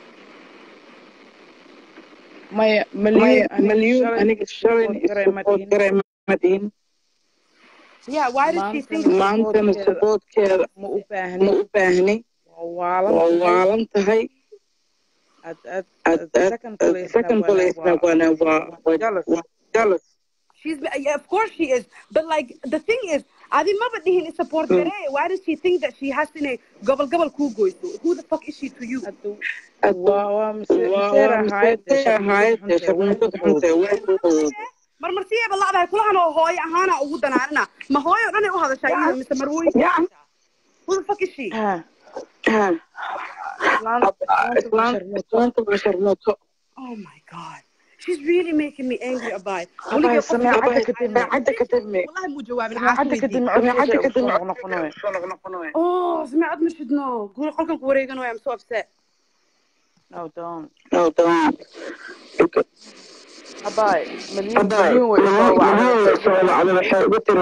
maya Maya, maliyun aniga Malyun shalay aniga shalay support garay ma support dhihin garay ma dhihin. Yeah, why does she think maantana Maantana supportkeeda supportkeeda ma u ma baahni u baahni. waa Waa waalan tahay waalan tahay. ad ad Ad, ad ad, second ad, place second place na waa wana waa waa waa jealous waa jealous. she's? Yeah, of course she is. But like the thing is, Adi maba dihin is support Mm. gare. Why does she think that she has to ne gobble gobble ku goyso? Who the fuck is she to you? hadda Hadda waa waa mise waa miseer waa ahayd dee miseer ahayd shaqnimada dee xunta way shaqnimada xunta fudud way fudud. marmarsiyeeba lacdahay kulahan oo hooyo ahaana ugu danaanina ma hooyo o dhan ay u hadashaa iyada mise marwooyinka Yeah. who the fuck is she ha Ah, islaanta islaanta islaanta basharmuuto islaanta waa sharmuuto. oh my god she's really making me angry about abahay sameecadda kadib Sameecadda kadib wallahi muu jawaabin sameecadda kadib sameecadda codkeeda kadib ugu soo noqnoqonayo soo noqnoqonayo. oh sameecad ma shidno guri qolkan ku wareegan way am so upset no don't No, don't. Okay. abaay maliyun Hadday maliyun way soo wacday maxay soo wacday waxay ugu tiri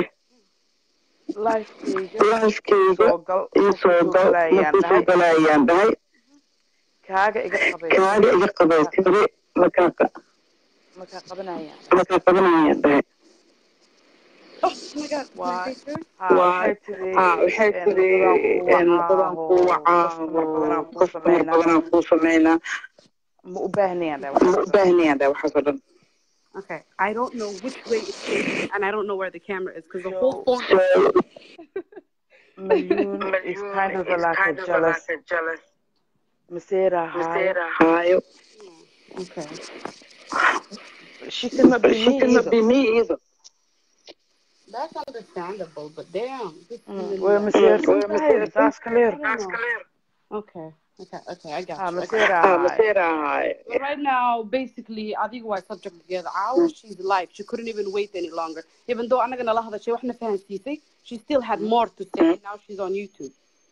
lifekeyga laaskeyga soo gal ii ma soo kusoo gal galayaan ma kusoo dhahay galayaan dhahay kaaga iga qabay kaaga iga qabay tiri makaa markaa qabanayaan makaa qabanayaan dhahay oh my god my waa picture ha waa waxay tiri ha waxay een, tiri wadadaan ku een, wacaa wadadaan oo ku customer badanaa kuu wacaa oo customer sameynaa badanaa kuu sameynaa ma u baahnayaan dhahay ma waxaas u baahnayaan dhahay waxaas oo dhan okay i don't know which way it's facing and i don't know where the camera is because the whole so phone so Malyun is kind of a like a jealous jealous Masera high. Masera haayo okay She cannot be she me cannot either. be me either that's understandable but damn this Mm, woman Way is maseersan way tahay maseersan taas clear. I don't know. Okay. Okay. Okay. I got Ha you. I got Masera ah high. Masera haayo you. But right now, basically, I think we're subject together. Hours, she's live. She couldn't even wait any longer. Even though I'm not gonna lie, that she wasn't fan CC, she still had more to say. Now she's on YouTube.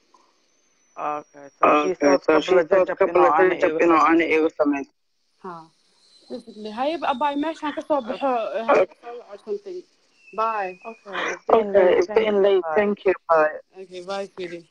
Okay, so she okay thought so she couple of thought jajab couple inuu of ana jajab igu inuu sameeyo. ana igu sameyn Huh. Basically, hi, bye. Mesh, I can stop her or something. Bye. Okay, it's getting okay late. it's Thank getting you. late Bye. thank you bye Okay. Bye, sweetie.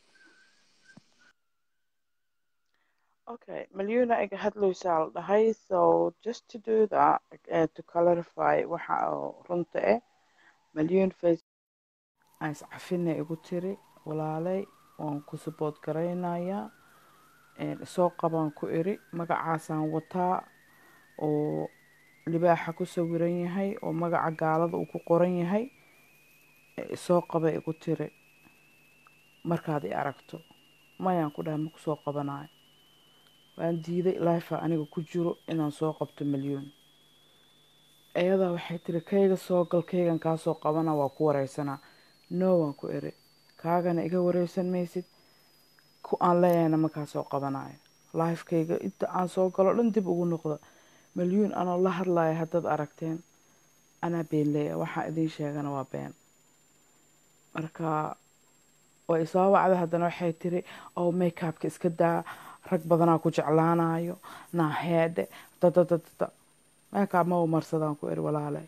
Okay, Malyuna iga hadlaysaa la dhahay so just to do that uh, to clarify waxa oo runta eh Malyun face aan iscafina igu tiri walaalay waan ku support garaynayaa een, soo qabaan ku iri magacaasaan wataa oo libaaxa ku sawiran yahay oo magaca gaalada uu ku qoran yahay eh, soo qaba igu tiri markaad i aragto mayaan ku dhahay ma ku soo qabanayo waan diiday lifa aniga ku jiro inaan soo qabto milyuun iyadaa waxay tiri kayga soo gal kaygan kaa soo qabana waa ku wareysanaa no waan ku iri kaagana iga wareysan maysid ku aan leeyahayna markaa soo qabanayo lifekayga inta aan soo galo dhan dib ugu noqdo malyuun anoo la hadlayo haddaad aragteen anaa been leeya waxaa idiin sheegana waa been marka way isoo wacda haddana waxay tiri oo makeupka iska daa rag badanaa ku jeclaanayo naaheedhe dadadadada makeup ma u marsadaan ku iri walaalay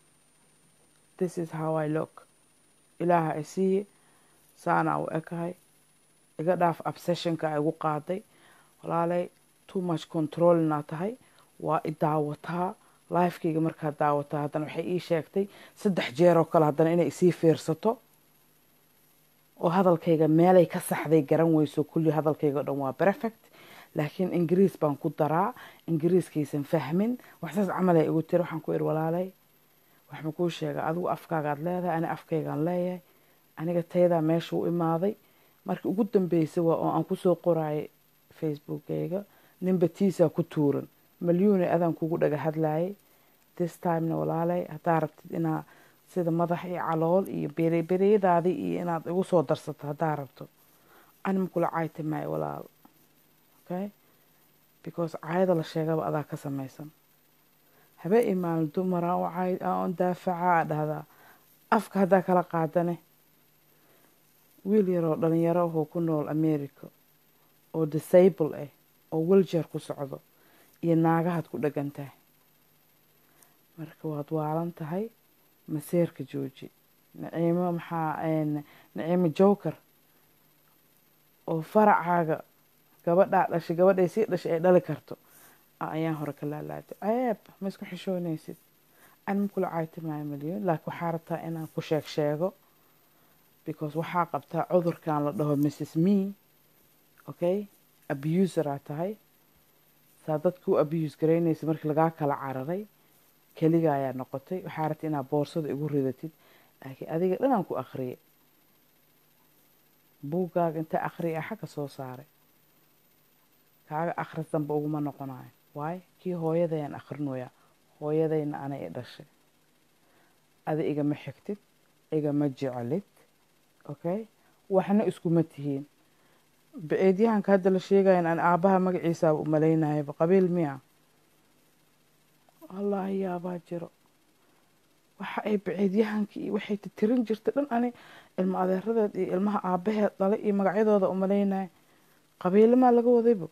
this is how i look ilaaha i siiye saana u ekahay iga dhaaf obsessionka igu qaaday walaalay too much controlna tahay waa i daawataa lifekayga markaa daawataa haddana waxay ii sheegtay saddex jeer oo kale haddana inay isii fiirsato oo hadalkayga meelay ka saxday garan weyso kulli hadalkayga o dhan waa perfect laakiin ingiriis baan ku daraa ingiriiskaysan fahmin waxsaas camal ay igu tiri waxaan ku iri walaalay waxma kuu sheega adigu afkaagaad leedahay ani afkaygaan leeyahay aniga taydaa meesha u imaaday markii ugu dambeysay waa oo aan kusoo qorayay facebookkayga ninba tiisaa ku tuuran malyuune adaan kugu dhaga hadlayay this timena walaalay haddaa rabtid inaa sida madax iyo calool iyo berebereyadaadii iyo inaad igu soo darsato haddaa rabto anima kula cayti maayo walaal okay because caayada la sheegaba adaa ka samaysan habe imaalin dumaraan u cayd aan daafacaa dhahdaa afka haddaa kala qaadane wiil yaroo dhalinyaro ahoo ku nool america oo disable ah oo wiljeer ku socdo iyo naagahaad ku dhagan tahay marka waad waalan tahay maseerka jooji naciimo maxaa naciimo joker oo faracaaga gabadhaa dhashay gabadhay sii dhashay ay dhali karto ayaan hore ka laalaaday ceeb ma isku xishoonaysid an ma kula cayti maayo milyan laakiin waxaa rabtaa inaan ku sheeg sheego because waxaa qabtaa cudurkan la dhaho mrs me okay abuseraa tahay saa dadku u abuse garaynaysa markii lagaa kala cararay keliga ayaa noqotay waxaa rabta inaad boorsada igu ridatid laakiin adiga dhanaan ku akhriyay buuggaaga inta akhriya xagga soo saaray kaaga akhris danba uguma noqonayo waayo kii hooyadayaan akhrinoyaa hooyadayna ana i dhashay adi igama xigtid igama jeclid okay waxna iskuma tihiin baceedyahanka hadda la sheegayan aan aabbaha magaciisaaba u malaynayaba qabiil miya wallaahi yaabaa jiro waxa ay baceedyahankii iyo waxay titirin jirta dhan ani ilmo adeeradeed iyo ilmaha aabbaheed dhalay iyo magacyadooda u malaynaya qabiilimaa laga wadaybo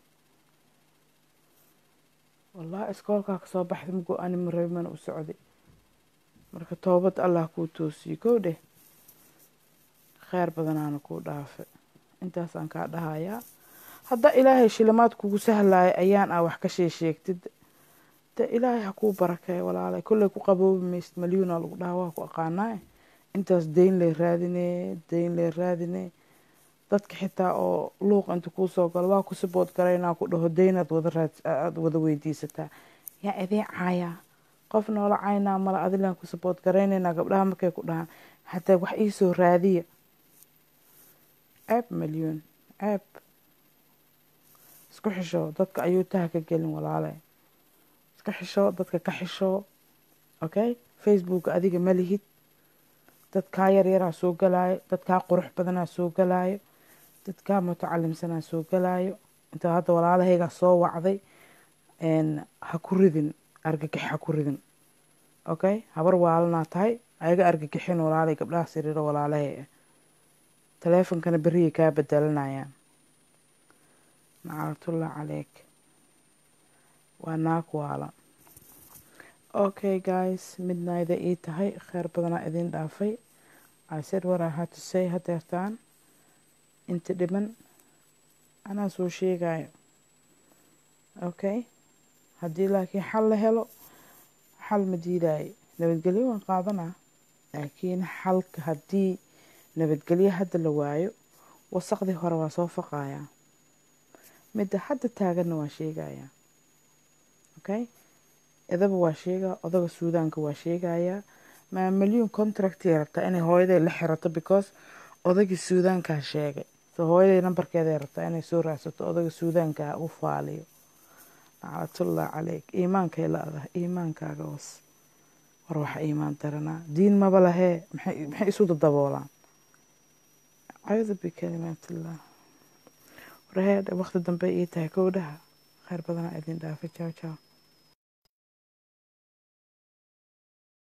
wallahi iskoolkaa kasoo baxday mugo ani marabimana u socday marka toobad allah kuu toosiyo kow dheh kheyr badanaana kuu dhaafe intaasaan kaa dhahayaa haddaa ilaahay shilimaad kugu sahlaya ayaan ah wax ka shee sheegtid de ilaahay ha kuu barakeey walaalay kolley ku qaboobi maysid malyuuna lagu dhaha waa ku aqaanaa intaas dayn lay raadinee dayn lay raadinee dadka xitaa oo luuq inta kuu soo galo waa ku sibood garaynaa ku dhaho daynaad wada raad aada wada weydiisataa yaa idiin caayaa qof noola caynaa mala adilaan ku sibood garaynaynaa gabdhaha markay ku dhahaan hataa wax iisoo raadiya ceeb malyuun ceeb isku xishoo dadka ayuu taha ka gelin walaalay iska xishoo dadka ka xishoo okay facebook adiga ma lihid dadkaa yaryaraa soo galaayo dadkaa qurux badanaa soo galaayo dadkaa mutacalimsanaa soo galaayo inta hadda walaalahaygaa soo wacday ha ku ridin argagix ha ku ridin okay habar waalanaa tahay ayaga argagixin walaalay gabdhaha siriiro walaalahay ah taleefonkana beriyay kaa bedelanayaan naclatullah caleyk waa naag waalan okay guys midnayda ii tahay kheyr badanaa idin dhaafay I said what I had to say hadeertaan inta dhiman anaa soo sheegayo okay haddii laakiin xal la helo xal ma diidaayo nabadgelyo waan qaadanaa laakiin xalka haddii nabadgelyo hadda la waayo wasaqdii hore waa soo faqayaa midda hadda taaganna waa sheegayaa okay idaba waa sheegaa odaga suudaanka waa sheegayaa maa milyuun contractii rabtaa inay hooyaday la xirato because odagii suudaankaa sheegay so hooyaday nambarkeeday rabtaa inay soo raadsato odaga suudaankaa u faaliyo naclatullah caleyk iimaankay la-dahay iimaankaaga was war waxa iimaan daranaa diin maba lahee maxay isu dadaboolaan acuudu bikalimaatillaah warheed waqti dambe ii tahay kowdhaha khayr badanaa idin dhaafay jaw jaw